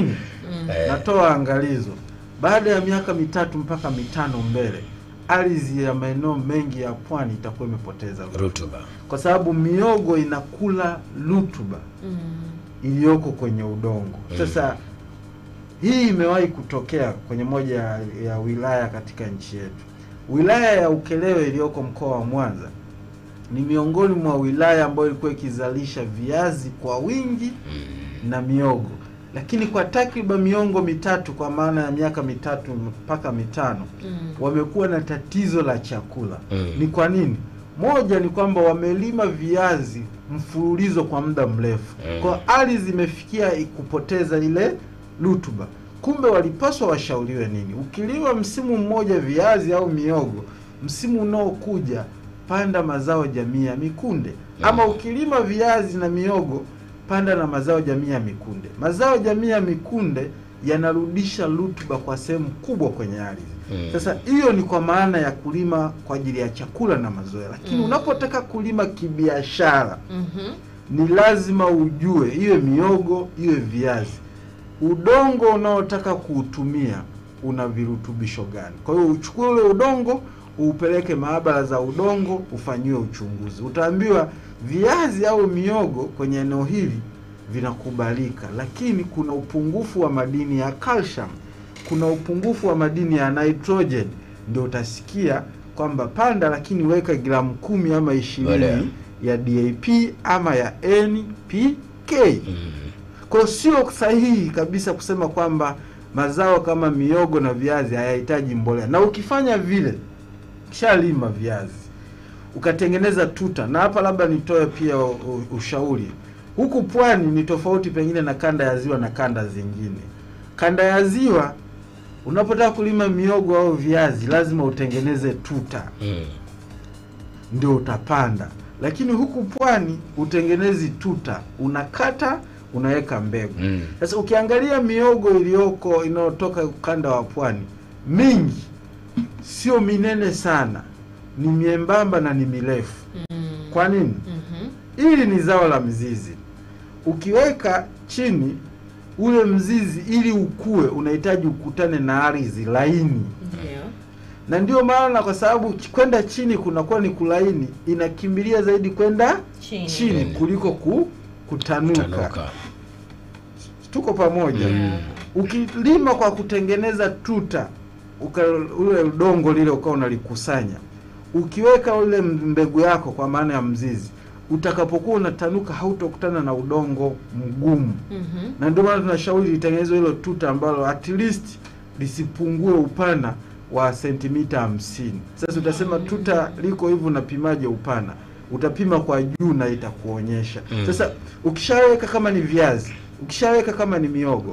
natoa angalizo baada ya miaka mitatu mpaka mitano mbele ardhi ya maeneo mengi ya pwani itakuwa imepoteza rutuba. rutuba kwa sababu miogo inakula rutuba iliyoko kwenye udongo. Sasa hii imewahi kutokea kwenye moja ya, ya wilaya katika nchi yetu. Wilaya ya Ukerewe iliyoko mkoa wa Mwanza ni miongoni mwa wilaya ambayo ilikuwa ikizalisha viazi kwa wingi na miogo, lakini kwa takriban miongo mitatu, kwa maana ya miaka mitatu mpaka mitano wamekuwa na tatizo la chakula. Mm. Ni kwa nini? Moja ni kwamba wamelima viazi mfululizo kwa muda mrefu, Mm. kwa ardhi imefikia kupoteza ile rutuba. Kumbe walipaswa washauriwe nini? Ukilima msimu mmoja viazi au miogo, msimu unaokuja panda mazao jamii ya mikunde, ama ukilima viazi na miogo panda na mazao jamii ya mikunde. Mazao jamii ya mikunde yanarudisha rutuba kwa sehemu kubwa kwenye ardhi. Mm. Sasa hiyo ni kwa maana ya kulima kwa ajili ya chakula na mazoea, lakini Mm. unapotaka kulima kibiashara Mhm. ni lazima ujue, iwe miogo iwe viazi, udongo unaotaka kuutumia una virutubisho gani. Kwa hiyo uchukue ule udongo uupeleke maabara za udongo ufanyiwe uchunguzi, utaambiwa viazi au miogo kwenye eneo hili vinakubalika, lakini kuna upungufu wa madini ya calcium, kuna upungufu wa madini ya nitrogen, ndio utasikia kwamba panda, lakini weka gramu kumi ama Mbolea. ishirini ya DAP ama ya NPK. Mm. Kwa hiyo sio sahihi kabisa kusema kwamba mazao kama miogo na viazi hayahitaji mbolea, na ukifanya vile, kishalima viazi ukatengeneza tuta, na hapa labda nitoe pia u- u- ushauri. Huku pwani ni tofauti pengine na kanda ya ziwa na kanda zingine. Kanda ya ziwa unapotaka kulima miogo au viazi lazima utengeneze tuta Mm. ndio utapanda, lakini huku pwani utengenezi tuta, unakata unaweka mbegu. Mm. Sasa ukiangalia miogo iliyoko inayotoka ukanda wa pwani mingi sio minene sana, ni miembamba na ni mirefu. Kwa nini? Mhm. Hili ni zao la mzizi. Ukiweka chini ule mzizi, ili ukue, unahitaji ukutane na ardhi laini Ndio. na ndio maana kwa sababu ch- kwenda chini kunakuwa ni kulaini, inakimbilia zaidi kwenda Chini. chini Mm. kuliko ku, kutanuka. tanuka Tuko pamoja. Yeah. Ukilima kwa kutengeneza tuta, uka, ule udongo lile ukawa unalikusanya, ukiweka ule mbegu yako kwa maana ya mzizi, utakapokuwa unatanuka hautokutana na udongo mgumu Mhm. na ndio maana tunashauri litengenezwe hilo tuta ambalo at least lisipungue upana wa sentimita hamsini. Sasa utasema tuta liko hivyo, unapimaje upana? Utapima kwa juu na itakuonyesha. Mm. Sasa ukishaweka kama ni viazi, ukishaweka kama ni miogo,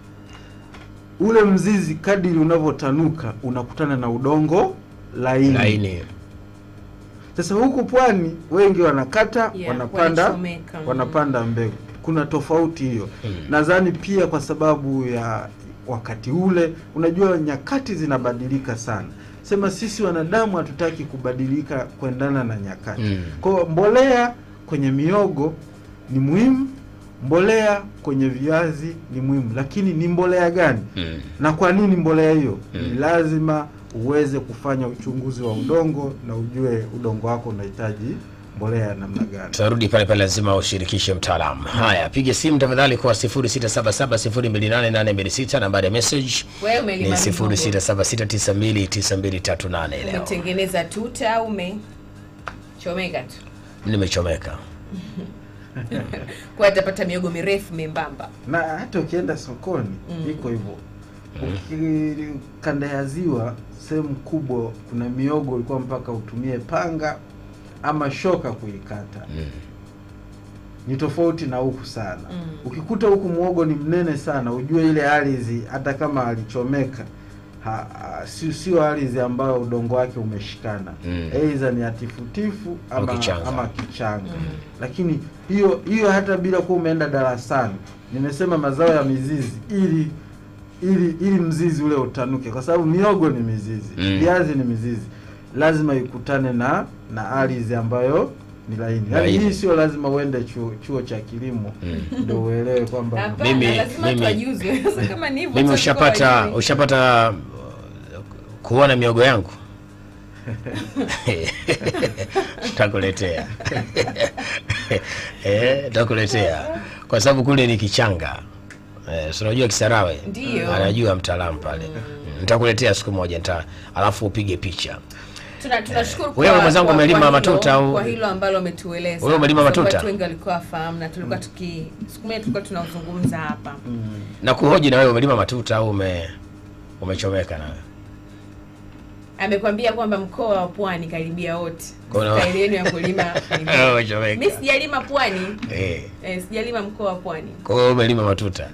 ule mzizi kadiri unavyotanuka unakutana na udongo laini. laini Sasa huku pwani wengi wanakata Yeah, wanapanda wanachomeka. wanapanda mbegu. Kuna tofauti hiyo. Mm. Nadhani pia kwa sababu ya wakati ule, unajua nyakati zinabadilika sana. Sema sisi wanadamu hatutaki kubadilika kuendana na nyakati. Mm. Kwa hiyo mbolea kwenye miogo ni muhimu, mbolea kwenye viazi ni muhimu, lakini ni mbolea gani? Mm. na kwa nini mbolea hiyo? Mm. Ni lazima uweze kufanya uchunguzi wa udongo na ujue udongo wako unahitaji mbolea ya namna gani. tutarudi pale pale, lazima ushirikishe mtaalamu. Haya, piga simu tafadhali kwa 0677028826 nambari ya message Wewe ni umelima mihogo. 0676929238 leo. Umetengeneza tuta au umechomeka tu? Nimechomeka. Kwa atapata miogo mirefu membamba. Na hata ukienda sokoni Mm. iko hivyo. Uki kanda ya ziwa sehemu kubwa kuna miogo ilikuwa mpaka utumie panga ama shoka kuikata. Mm. Ni tofauti na huku sana. Mm. Ukikuta huku muogo ni mnene sana, ujue ile ardhi hata kama alichomeka ha, ha, si- sio ardhi ambayo udongo wake umeshikana Mm. aidha ni atifutifu Au ama kichanga. ama kichanga. Mm. Lakini hiyo hiyo hata bila kuwa umeenda darasani, nimesema mazao ya mizizi ili ili ili mzizi ule utanuke, kwa sababu miogo ni mizizi, Mm. viazi ni mizizi, lazima ikutane na na ardhi ambayo ni laini yaani Laini. hii sio lazima uende chuo, chuo cha kilimo ndio uelewe kwamba Hapana, Mimi- lazima mimi- tuwajuzwe. Sasa kama ni hivyo mimi watu ushapata wajue. ushapata uh, kuona miogo yangu takuletea eh, takuletea kwa sababu kule ni kichanga eh, si unajua Kisarawe Ndiyo. anajua mtaalamu pale nitakuletea siku moja nita alafu upige picha Tuna- tunashukuru Wewe kwa- mwenzangu kwa- umelima kwa hilo- matuta au- kwa hilo ambalo umetueleza. Wewe umelima Kwa sababu matuta? Watu wengi walikuwa wafahamu na tulikuwa tuki siku moja tulikuwa tunazungumza hapa. na kuhoji na wewe umelima matuta au ume umechomeka nawe Amekwambia kwamba mkoa wa Pwani karibia wote Kuna- staili yenu ya kulima Wewe umechomeka. mi sijalima Pwani eh. eh, sijalima mkoa wa Pwani. Kwa hiyo umelima matuta,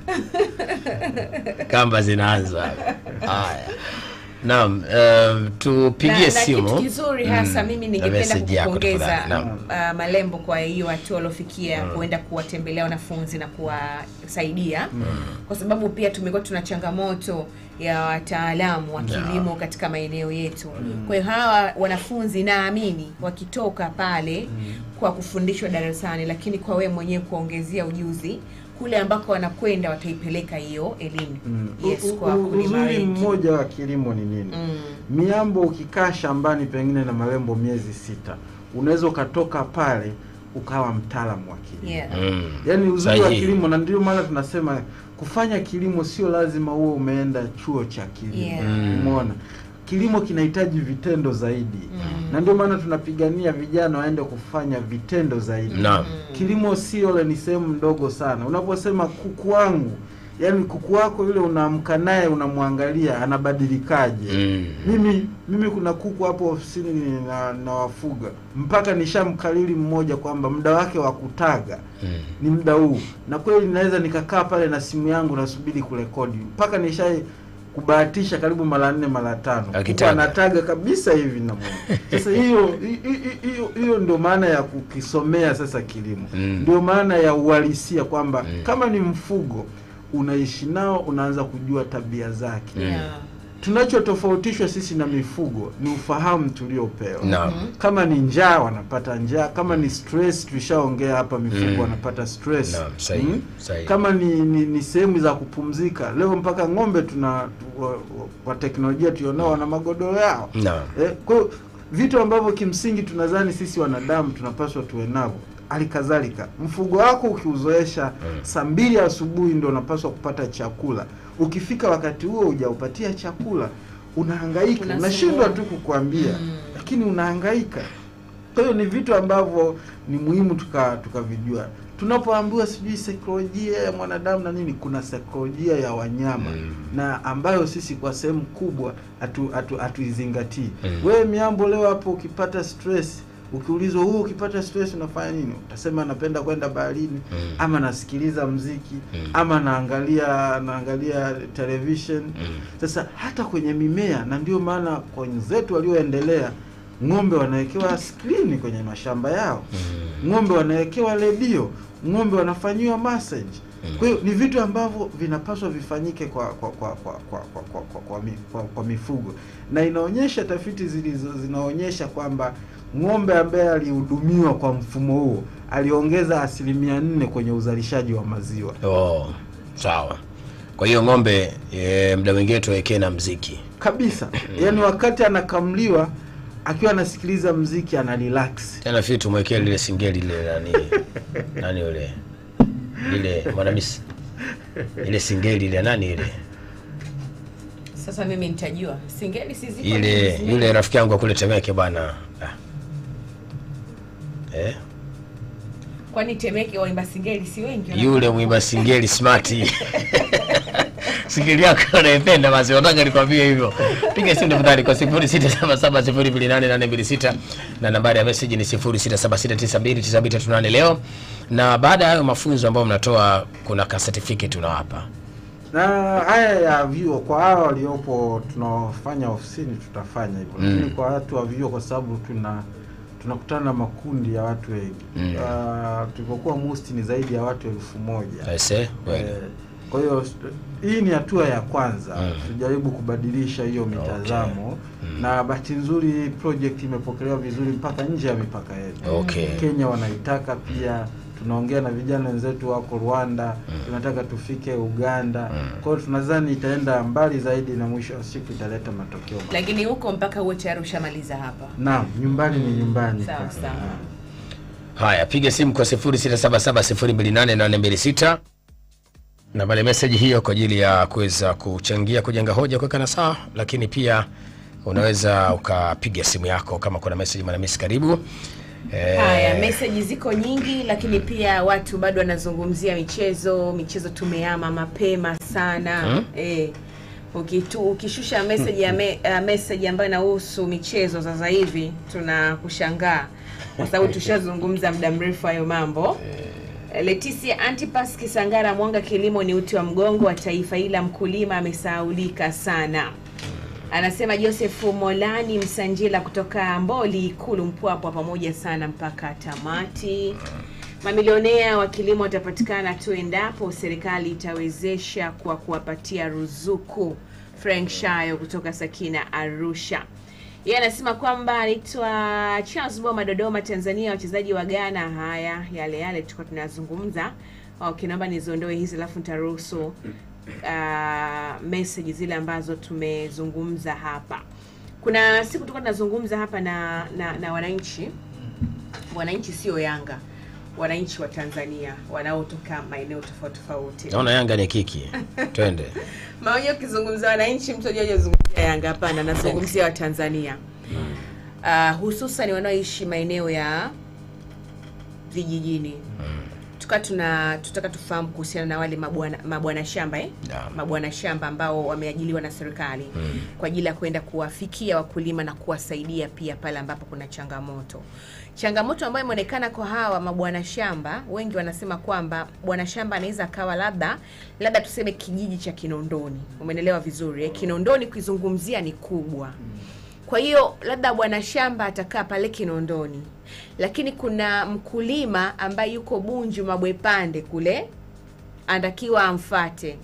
kamba zinaanza. Haya, naam, um, tupigie na, na simu. kitu kizuri hasa mimi na ningependa message yako kukupongeza tafadhali. Naam. uh, Malembo kwa hiyo hatua waliofikia kuenda kuwatembelea wanafunzi na kuwasaidia kwa sababu pia tumekuwa tuna changamoto ya wataalamu wa kilimo katika maeneo yetu. Kwa hiyo hawa wanafunzi naamini wakitoka pale kwa kufundishwa darasani, lakini kwa wewe mwenyewe kuongezea ujuzi kule ambako wanakwenda wataipeleka hiyo elimu yes, U- kwa u- wakulima uzuri wengi. mmoja wa kilimo ni nini Mm. miambo ukikaa shambani pengine na malembo miezi sita unaweza ukatoka pale ukawa mtaalamu wa kilimo Yeah. Mm. yaani uzuri wa Sahihi. kilimo na ndio maana tunasema kufanya kilimo sio lazima uwe umeenda chuo cha kilimo Yeah. Mm. umeona kilimo kinahitaji vitendo zaidi na ndio maana tunapigania vijana waende kufanya vitendo zaidi Naam. kilimo sio ni sehemu ndogo sana unaposema kuku wangu yaani kuku wako yule unaamka naye unamwangalia anabadilikaje Mm. mimi mimi kuna kuku hapo ofisini na nawafuga mpaka nishamkalili mmoja kwamba muda wake wa kutaga Mm. ni muda huu na kweli naweza nikakaa pale na simu yangu nasubiri kurekodi mpaka nishai kubahatisha karibu mara nne mara tano Kuku Akitaga. anataga kabisa hivi na Mungu. sasa hiyo hi- hi- hiyo hiyo ndio maana ya kukisomea sasa kilimo Mm. ndio maana ya uhalisia kwamba Mm. kama ni mfugo unaishi nao unaanza kujua tabia zake Yeah. tunachotofautishwa sisi na mifugo ni ufahamu tuliopewa Naam. kama ni njaa wanapata njaa kama ni stress tulishaongea hapa mifugo Mm. wanapata stress Naam, sahihi, sahihi. kama ni, ni, ni sehemu za kupumzika leo mpaka ng'ombe tuna tu- wa, wa, wa teknolojia tulionao wana magodoro yao Naam. eh, kwa hiyo vitu ambavyo kimsingi tunadhani sisi wanadamu tunapaswa tuwe navyo halikadhalika mfugo wako ukiuzoesha Mm. saa mbili asubuhi ndo unapaswa kupata chakula ukifika wakati huo hujaupatia chakula unahangaika Unasumbua. unashindwa tu kukuambia Mm. lakini unahangaika kwa hiyo ni vitu ambavyo ni muhimu tuka tukavijua tunapoambiwa sijui saikolojia ya mwanadamu na nini kuna saikolojia ya wanyama Mm. na ambayo sisi kwa sehemu kubwa hatu- hatu- hatuizingatii Mm. wewe miambo leo hapo ukipata stress ukiulizwa huu ukipata stress unafanya nini utasema napenda kwenda baharini Mm. ama nasikiliza mziki Mm. ama naangalia naangalia television Mm. sasa hata kwenye mimea na ndio maana kwa wenzetu walioendelea ng'ombe wanawekewa skrini kwenye mashamba yao Mm. ng'ombe wanawekewa redio ng'ombe wanafanyiwa massage kwa hiyo ni vitu ambavyo vinapaswa vifanyike kwa kwa kwa kwa kwa kwa, kwa, kwa, kwa, mi- kwa, kwa mifugo na inaonyesha tafiti zilizo zinaonyesha kwamba ng'ombe ambaye alihudumiwa kwa mfumo huo aliongeza asilimia nne kwenye uzalishaji wa maziwa Oh, sawa. Kwa hiyo ng'ombe e, muda mwingine tuwekee na mziki. kabisa yaani wakati anakamliwa akiwa anasikiliza mziki ana relax Tena fii tumwekee lile singeli lile nani nani yule lile mwanamisi ile singeli ile nani ile Sasa mimi nitajua singeli siziko ile yule rafiki yangu akule Temeke bwana ah. eh? kwani Temeke waimba singeli si wengi wana- yule mwimba singeli smart singeli yako unaipenda basi nataka nikwambie hivyo piga simu tafadhali kwa 0677028826 na nambari ya message ni 0676929238 leo na baada ya hayo mafunzo ambayo mnatoa kuna ka certificate unawapa na haya ya vyuo kwa hawa waliopo tunaofanya ofisini tutafanya hivyo Mm. lakini kwa watu wa vyuo kwa sababu tuna tunakutana na makundi ya watu wengi Mm. Ah, tulipokuwa musti ni zaidi ya watu elfu moja aise kweli Eh, Kwa hiyo s- hii ni hatua ya kwanza, tujaribu kubadilisha hiyo mitazamo na bahati nzuri hii project imepokelewa vizuri mpaka nje ya mipaka yetu. Okay. Kenya wanaitaka pia, tunaongea na vijana wenzetu wako Rwanda, tunataka tufike Uganda. Kwa hiyo tunadhani itaenda mbali zaidi na mwisho wa siku italeta matokeo. mazuri. lakini huko mpaka uwe tayari ushamaliza hapa Naam, nyumbani ni nyumbani. Sawa, kaka. sawa. Naam. Haya, piga simu kwa 0677028826 na pale meseji hiyo kwa ajili ya kuweza kuchangia kujenga hoja, kuweka na sawa, lakini pia unaweza ukapiga simu yako kama kuna meseji manamisi. Karibu Eh, haya meseji ziko nyingi lakini pia watu bado wanazungumzia michezo michezo tumeama mapema sana Hmm? eh, ukitu, ukishusha message ya me, uh, message ambayo inahusu michezo sasa hivi tunakushangaa kwa sababu tushazungumza muda mrefu hayo mambo Leticia Antipas Kisangara Mwanga, kilimo ni uti wa mgongo wa taifa, ila mkulima amesahaulika sana. Anasema Joseph Molani Msanjila kutoka Mboli Ikulu Mpwapwa, pamoja sana mpaka tamati. Mamilionea wa kilimo watapatikana tu endapo serikali itawezesha kwa kuwapatia ruzuku. Frank Shayo kutoka Sakina Arusha. Yeye anasema kwamba anaitwa Charles Boma Dodoma, Tanzania. Wachezaji wa Ghana, haya yale yale tulikuwa tunazungumza. Okay, naomba niziondoe hizi alafu nitaruhusu uh, message zile ambazo tumezungumza hapa. Kuna siku tulikuwa tunazungumza hapa na, na, na wananchi wananchi sio Yanga, wananchi wa Tanzania wanaotoka maeneo tofauti tofauti. naona Yanga ni kiki, twende Maana ukizungumza wananchi, mtu ajua hajazungumzia Yanga, hapana, nazungumzia Watanzania uh, hususan wanaoishi maeneo ya vijijini. Tuka tuna tutaka tufahamu kuhusiana na wale mabwana mabwana shamba eh? Naam. mabwana shamba ambao wameajiliwa na serikali kwa ajili ya kwenda kuwafikia wakulima na kuwasaidia pia pale ambapo kuna changamoto. Changamoto ambayo imeonekana kwa hawa mabwana shamba, wengi wanasema kwamba bwana shamba anaweza akawa labda labda tuseme kijiji cha Kinondoni, umeelewa vizuri eh? Kinondoni kuizungumzia ni kubwa kwa hiyo labda bwana shamba atakaa pale Kinondoni, lakini kuna mkulima ambaye yuko Bunju Mabwepande kule anatakiwa amfate.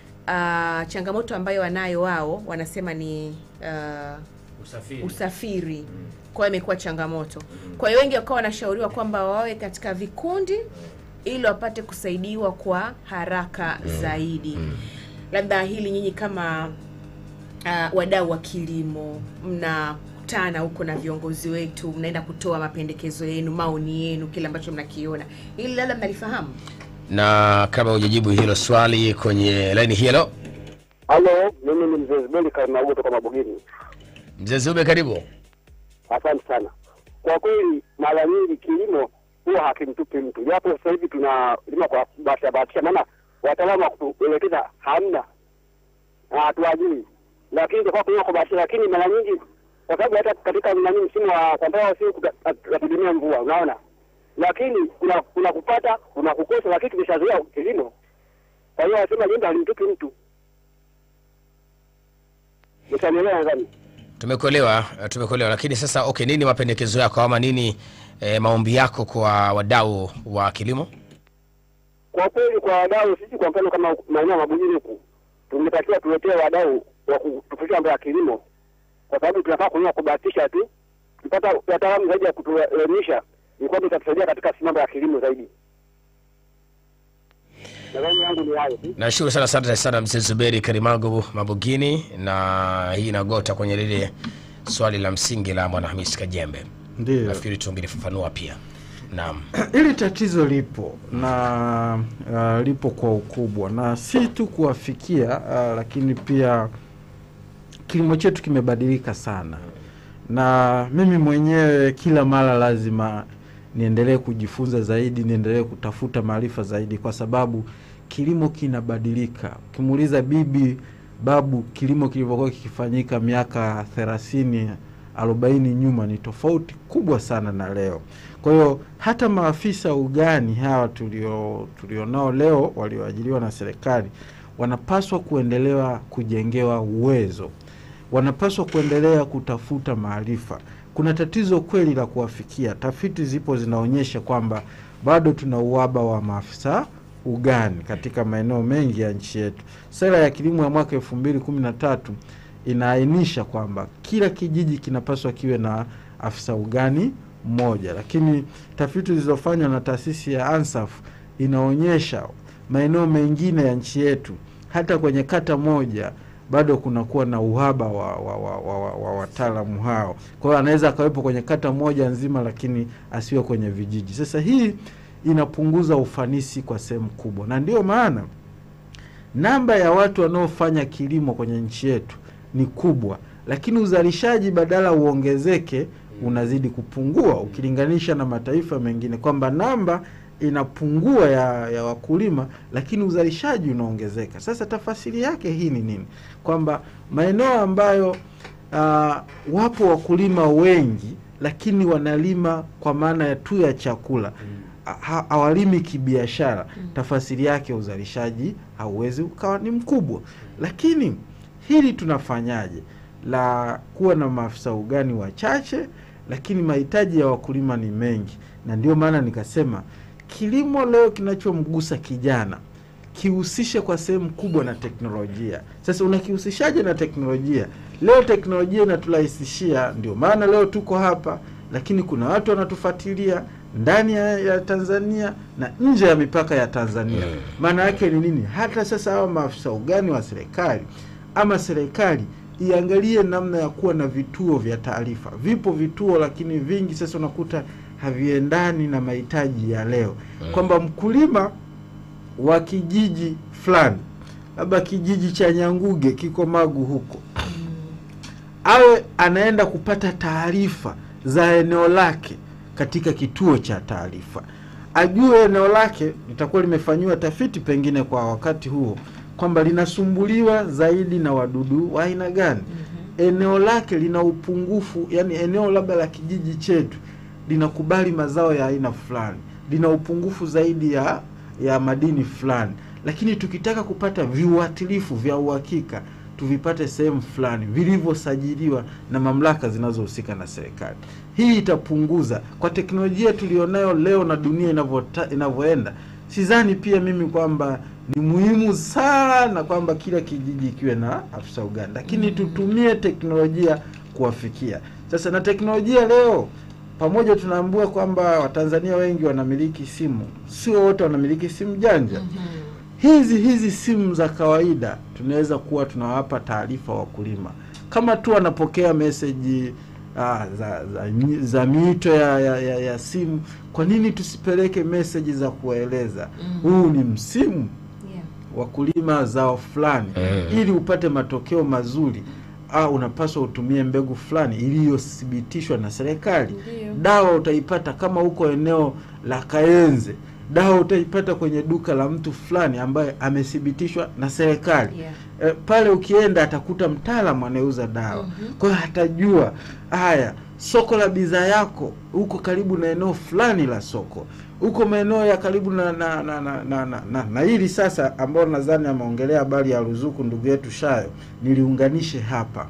Uh, changamoto ambayo wanayo wao wanasema ni uh, usafiri. usafiri kwa hiyo imekuwa changamoto kwa hiyo wengi wakawa wanashauriwa kwamba wawe katika vikundi ili wapate kusaidiwa kwa haraka zaidi labda hili nyinyi kama uh, wadau wa kilimo mnakutana huko na viongozi wetu mnaenda kutoa mapendekezo yenu maoni yenu kile ambacho mnakiona ili labda mnalifahamu Na kama hujajibu hilo swali kwenye laini hii, helo Halo, mimi ni mzee Zubeli Karnago toka Mabugini. mzee Zube, karibu. Asante sana. Kwa kweli, mara nyingi kilimo huwa hakimtupi mtu, japo sasa hivi tunalima kwa bahatisha bahatisha, maana wataalamu wa kutuelekeza hamna na hatuwajui, lakini kwa kulima kwa bahatisha. Lakini mara nyingi, kwa sababu hata katika nani, msimu wa kwa mfano, si tunategemea mvua, unaona, lakini kuna kuna kupata kuna kukosa, lakini tumeshazoea kilimo. Kwa hiyo wanasema jembe halimtupi mtu. Mtanielewa nadhani. Tumekuelewa, eh, tumekuelewa. Lakini sasa, okay, nini mapendekezo yako ama nini eh, maombi yako kwa wadau wa kilimo? Kwa kweli kwa wadau, sisi kwa mfano kama maeneo ya Mabujini huku tumetakiwa tuletee wadau wa kutufikisha mambo ya kilimo, kwa sababu tunafaa kulima kubahatisha tu. Tupata wataalamu zaidi ya kutuelimisha, ni kwamba itatusaidia katika si mambo ya kilimo zaidi. Nadhani yangu ni hayo tu. Nashukuru sana, asante sana mzee Zuberi Karimago Mabugini, na hii inagota kwenye lile swali la msingi la bwana Hamis Kajembe. Ndio. Nafikiri tungelifafanua pia. Naam. Hili tatizo lipo na uh, lipo kwa ukubwa na si tu kuwafikia uh, lakini pia kilimo chetu kimebadilika sana, na mimi mwenyewe kila mara lazima niendelee kujifunza zaidi, niendelee kutafuta maarifa zaidi, kwa sababu kilimo kinabadilika. Ukimuuliza bibi, babu, kilimo kilivyokuwa kikifanyika miaka thelathini arobaini nyuma ni tofauti kubwa sana na leo. Kwa hiyo hata maafisa ugani hawa tulio tulionao leo walioajiriwa na serikali wanapaswa kuendelea kujengewa uwezo, wanapaswa kuendelea kutafuta maarifa. Kuna tatizo kweli la kuwafikia. Tafiti zipo zinaonyesha kwamba bado tuna uhaba wa maafisa ugani katika maeneo mengi ya nchi yetu. Sera ya kilimo ya mwaka elfu mbili kumi na tatu inaainisha kwamba kila kijiji kinapaswa kiwe na afisa ugani mmoja, lakini tafiti zilizofanywa na taasisi ya ANSAF inaonyesha maeneo mengine ya nchi yetu hata kwenye kata moja bado kunakuwa na uhaba wa, wa, wa, wa, wa, wa wataalamu hao. Kwa hiyo anaweza akawepo kwenye kata moja nzima, lakini asiwe kwenye vijiji. Sasa hii inapunguza ufanisi kwa sehemu kubwa, na ndio maana namba ya watu wanaofanya kilimo kwenye nchi yetu ni kubwa, lakini uzalishaji badala uongezeke unazidi kupungua ukilinganisha na mataifa mengine, kwamba namba inapungua ya, ya wakulima lakini uzalishaji unaongezeka. Sasa tafasiri yake hii ni nini? Kwamba maeneo ambayo uh, wapo wakulima wengi lakini wanalima kwa maana ya tu ya chakula ha- hawalimi kibiashara, tafasiri yake uzalishaji hauwezi ukawa ni mkubwa. Lakini hili tunafanyaje la kuwa na maafisa ugani wachache, lakini mahitaji ya wakulima ni mengi, na ndio maana nikasema kilimo leo kinachomgusa kijana kihusishe kwa sehemu kubwa na teknolojia. Sasa unakihusishaje na teknolojia? Leo teknolojia inaturahisishia, ndio maana leo tuko hapa, lakini kuna watu wanatufuatilia ndani ya, ya Tanzania na nje ya mipaka ya Tanzania. Maana yake ni nini? Hata sasa hawa maafisa ugani wa serikali ama serikali iangalie namna ya kuwa na vituo vya taarifa. Vipo vituo, lakini vingi sasa unakuta haviendani na mahitaji ya leo, kwamba mkulima wa kijiji fulani, labda kijiji cha Nyanguge kiko Magu huko, awe anaenda kupata taarifa za eneo lake katika kituo cha taarifa, ajue eneo lake litakuwa limefanyiwa tafiti pengine kwa wakati huo kwamba linasumbuliwa zaidi na wadudu wa aina gani. Eneo lake lina upungufu, yani eneo labda la kijiji chetu linakubali mazao ya aina fulani, lina upungufu zaidi ya ya madini fulani, lakini tukitaka kupata viuatilifu vya uhakika tuvipate sehemu fulani vilivyosajiliwa na mamlaka zinazohusika na serikali. Hii itapunguza kwa teknolojia tulionayo leo na dunia inavyota- inavyoenda. Sidhani pia mimi kwamba ni muhimu sana kwamba kila kijiji kiwe na afisa ugani, lakini tutumie teknolojia kuwafikia. Sasa na teknolojia leo pamoja tunaambua kwamba Watanzania wengi wanamiliki simu, sio wote wanamiliki simu janja. Hizi hizi simu za kawaida tunaweza kuwa tunawapa taarifa wakulima kama tu wanapokea meseji ah, za, za, mi- za miito ya, ya, ya, ya simu. Kwa nini tusipeleke meseji za kuwaeleza huu ni msimu Yeah. wa kulima zao fulani Mm. ili upate matokeo mazuri au unapaswa utumie mbegu fulani iliyothibitishwa na serikali. Ndiyo. Dawa utaipata kama huko eneo la Kayenze, dawa utaipata kwenye duka la mtu fulani ambaye amethibitishwa na serikali. Yeah. E, pale ukienda atakuta mtaalamu anayeuza dawa Mhm. kwa hiyo atajua haya soko la bidhaa yako huko karibu na eneo fulani la soko huko maeneo ya karibu na na na na, na, na, na, na hili sasa ambao nadhani ameongelea habari ya ruzuku ndugu yetu Shayo niliunganishe hapa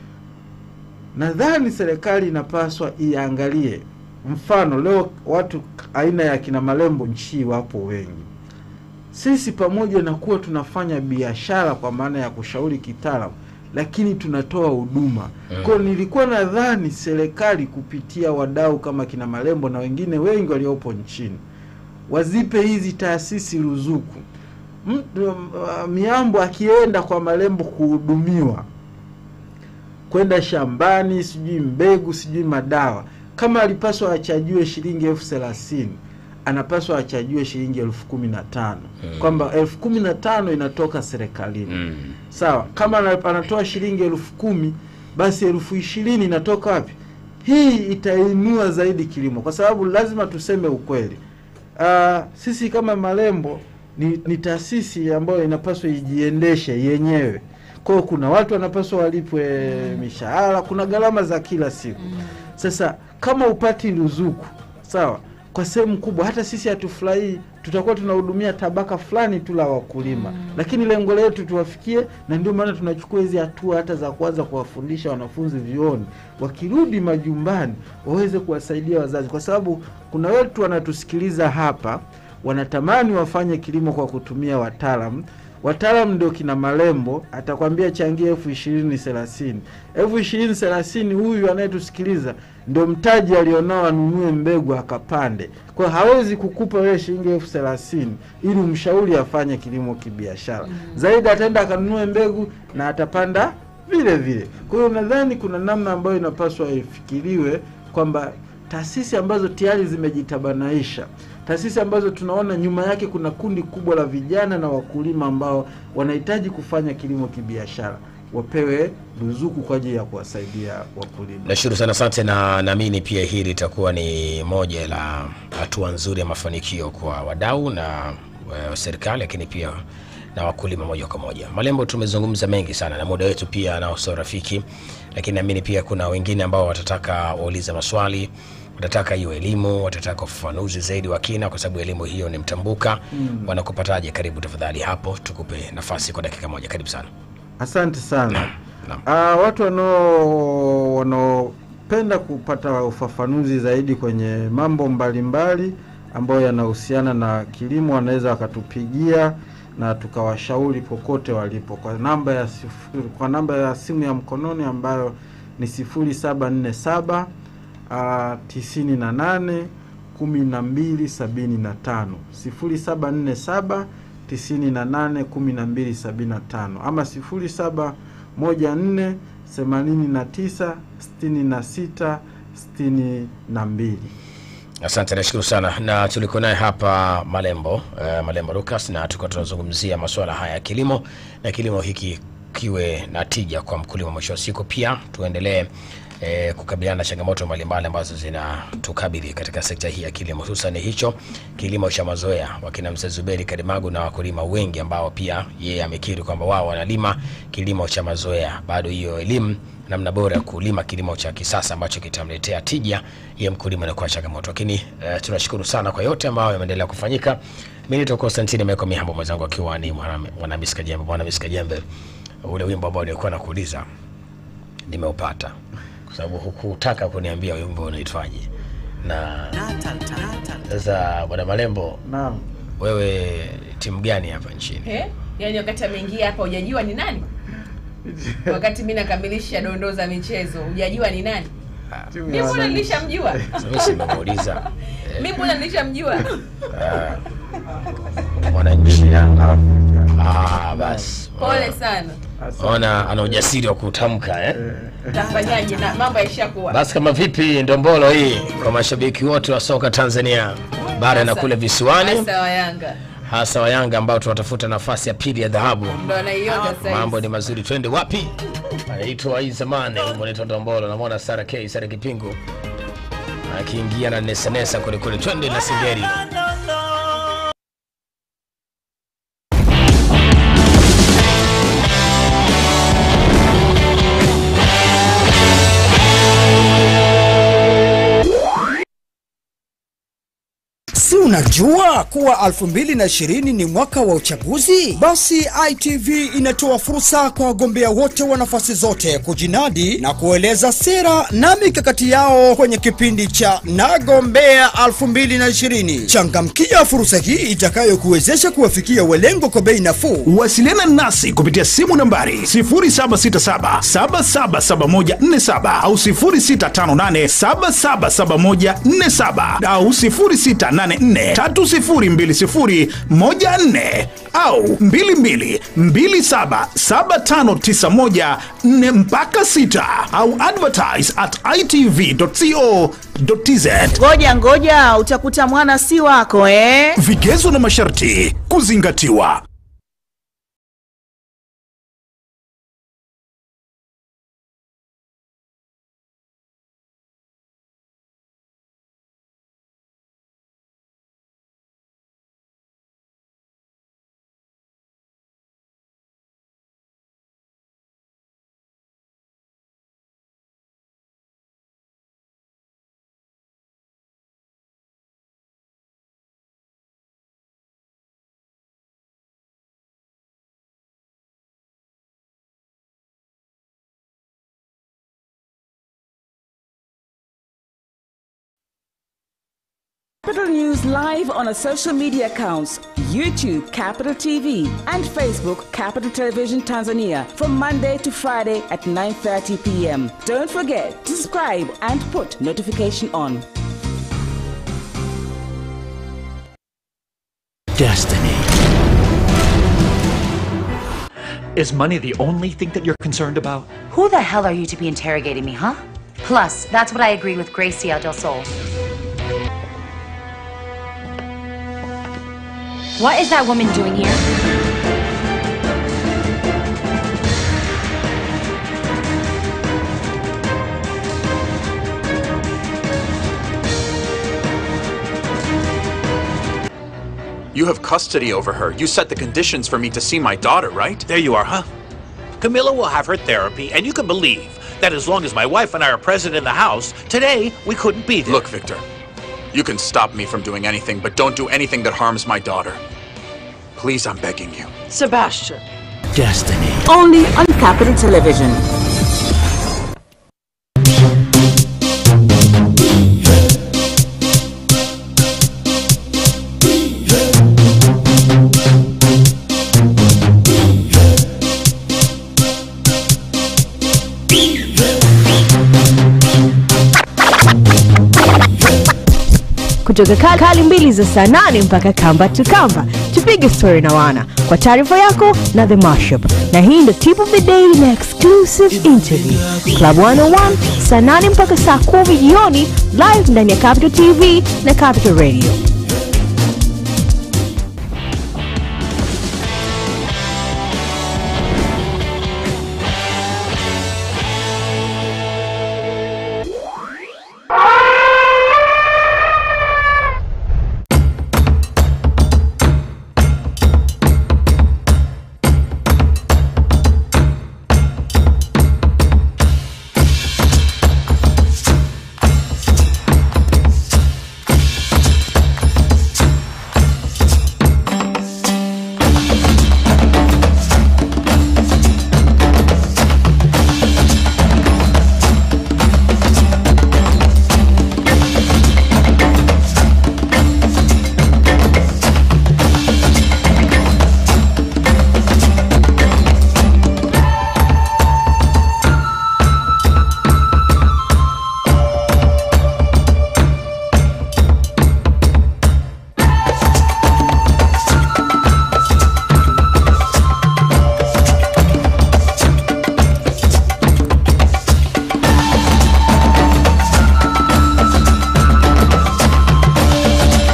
nadhani serikali inapaswa iangalie mfano leo watu aina ya kina Malembo nchi wapo wengi sisi pamoja na kuwa tunafanya biashara kwa maana ya kushauri kitaalamu, lakini tunatoa huduma. Kwa hiyo nilikuwa nadhani serikali kupitia wadau kama kina Malembo na wengine wengi waliopo nchini wazipe hizi taasisi ruzuku. Mtu uh, Miambo akienda kwa Malembo kuhudumiwa kwenda shambani, sijui mbegu, sijui madawa, kama alipaswa achajiwe shilingi elfu thelathini anapaswa achajiwe shilingi elfu kumi na tano kwamba elfu kumi na tano inatoka serikalini Mm. sawa. Kama ana- anatoa shilingi elfu kumi basi elfu ishirini inatoka wapi? Hii itainua zaidi kilimo, kwa sababu lazima tuseme ukweli. Ah, sisi kama Malembo ni, ni taasisi ambayo inapaswa ijiendeshe yenyewe. Kwa hiyo kuna watu wanapaswa walipwe mishahara, kuna gharama za kila siku. Sasa kama upati ruzuku sawa, kwa sehemu kubwa hata sisi hatufurahii, tutakuwa tunahudumia tabaka fulani tu la wakulima lakini lengo letu tuwafikie, na ndio maana tunachukua hizi hatua hata za kuanza kuwafundisha wanafunzi vioni, wakirudi majumbani waweze kuwasaidia wazazi, kwa sababu kuna wetu wanatusikiliza hapa wanatamani wafanye kilimo kwa kutumia wataalam wataalam ndio kina malembo atakwambia changia elfu ishirini thelathini elfu ishirini thelathini huyu anayetusikiliza ndio mtaji alionao anunue mbegu akapande kwa hiyo hawezi kukupa wewe shilingi elfu thelathini ili umshauri afanye kilimo kibiashara zaidi ataenda akanunue mbegu na atapanda vile vile kwa hiyo nadhani kuna namna ambayo inapaswa ifikiriwe kwamba taasisi ambazo tayari zimejitabanaisha taasisi ambazo tunaona nyuma yake kuna kundi kubwa la vijana na wakulima ambao wanahitaji kufanya kilimo kibiashara wapewe ruzuku kwa ajili ya kuwasaidia wakulima Nashukuru sana, asante, na naamini pia hili litakuwa ni moja la hatua nzuri ya mafanikio kwa wadau na uh, serikali, lakini pia na wakulima moja kwa moja. Malembo, tumezungumza mengi sana na muda wetu pia nao sio rafiki, lakini naamini pia kuna wengine ambao watataka waulize maswali watataka hiyo elimu, watataka ufafanuzi zaidi wa kina, kwa sababu elimu hiyo ni mtambuka. Mm. Wanakupataje? Karibu tafadhali hapo, tukupe nafasi kwa dakika moja. Karibu sana. asante sana Naam. Ah, watu wanao wanaopenda kupata ufafanuzi zaidi kwenye mambo mbalimbali ambayo yanahusiana na kilimo wanaweza wakatupigia na tukawashauri popote walipo kwa namba ya sifuri, kwa namba ya simu ya mkononi ambayo ni sifuri saba nne saba tisini na nane kumi na mbili sabini na tano sifuri saba nne saba tisini na nane kumi na mbili sabini na tano ama sifuri saba moja nne themanini na tisa sitini na sita sitini na mbili Asante, nashukuru sana, na tulikuwa naye hapa Malembo uh, Malembo Lucas, na tulikuwa tunazungumzia masuala haya ya kilimo na kilimo hiki kiwe na tija kwa mkulima. Mwisho wa siku pia tuendelee eh, kukabiliana na changamoto mbalimbali ambazo zinatukabili katika sekta hii ya kilimo, hususan hicho kilimo cha mazoea. Wakina mzee Zuberi Karimagu na wakulima wengi ambao pia yeye amekiri kwamba wao wanalima kilimo cha mazoea, bado hiyo elimu namna bora ya kulima kilimo cha kisasa ambacho kitamletea tija ya mkulima na kuwa changamoto. Lakini uh, tunashukuru sana kwa yote ambayo yameendelea kufanyika. Mimi ni Konstantini Meko Mihambo, mwenzangu akiwa ni mwana mwana Miska Jembe. Bwana Miska Jembe, ule wimbo ambao nilikuwa nakuuliza nimeupata, kwa sababu hukutaka kuniambia wimbo unaitwaje. Na sasa bwana Malembo, naam wewe timu gani hapa nchini? Eh? Yaani wakati ameingia hapa hujajua ni nani? Wakati mimi nakamilisha dondoo za michezo hujajua ni nani? Timu Mimi ya mbona wananchi. nilishamjua? Mimi simemuuliza Mimi mbona nilishamjua? mwananchi. Ah, basi Pole sana. Asante. ona ana ujasiri wa kutamka eh? Tafanyaje na mambo yaishakuwa. Basi kama vipi ndombolo hii kwa mashabiki wote wa soka Tanzania bara na kule visiwani, Hasa wa Yanga. hasa wa Yanga ambao tunatafuta nafasi ya pili ya dhahabu. Ndo anaiona sasa. Mambo ni mazuri, twende wapi? Anaitwa hii zamani, wimbo unaitwa Ndombolo. Namwona Sara K Sara Kipingu akiingia na nesanesa kwelikweli, twende na Singeri. Si unajua kuwa 2020 ni mwaka wa uchaguzi? Basi ITV inatoa fursa kwa wagombea wote wa nafasi zote kujinadi na kueleza sera na mikakati yao kwenye kipindi cha Nagombea 2020. Changamkia fursa hii itakayokuwezesha kuwafikia walengo kwa bei nafuu. Wasiliana nasi kupitia simu nambari 0767777147 au 0658777147 au 0684302014 au 22277591 mpaka 6 au advertise at itv.co.tz. Ngoja ngoja, utakuta mwana si wako eh? Vigezo na masharti kuzingatiwa. Capital News live on our social media accounts YouTube Capital TV and Facebook Capital Television Tanzania from Monday to Friday at 9:30 p.m. Don't forget to subscribe and put notification on. Destiny. Is money the only thing that you're concerned about? Who the hell are you to be interrogating me, huh? Plus, that's what I agreed with Gracia del Sol. What is that woman doing here? You have custody over her. You set the conditions for me to see my daughter, right? There you are, huh? Camilla will have her therapy, and you can believe that as long as my wife and I are present in the house, today we couldn't be there. Look, Victor, you can stop me from doing anything, but don't do anything that harms my daughter. Please, I'm begging you. Sebastian. Destiny. Only on Capital Television. kutoka ka- kali mbili za saa nane mpaka kamba to kamba tupige story na wana kwa taarifa yako na the mashup na hii ndo tip of the day na exclusive interview club 101 saa nane mpaka saa kumi jioni live ndani ya capital tv na capital radio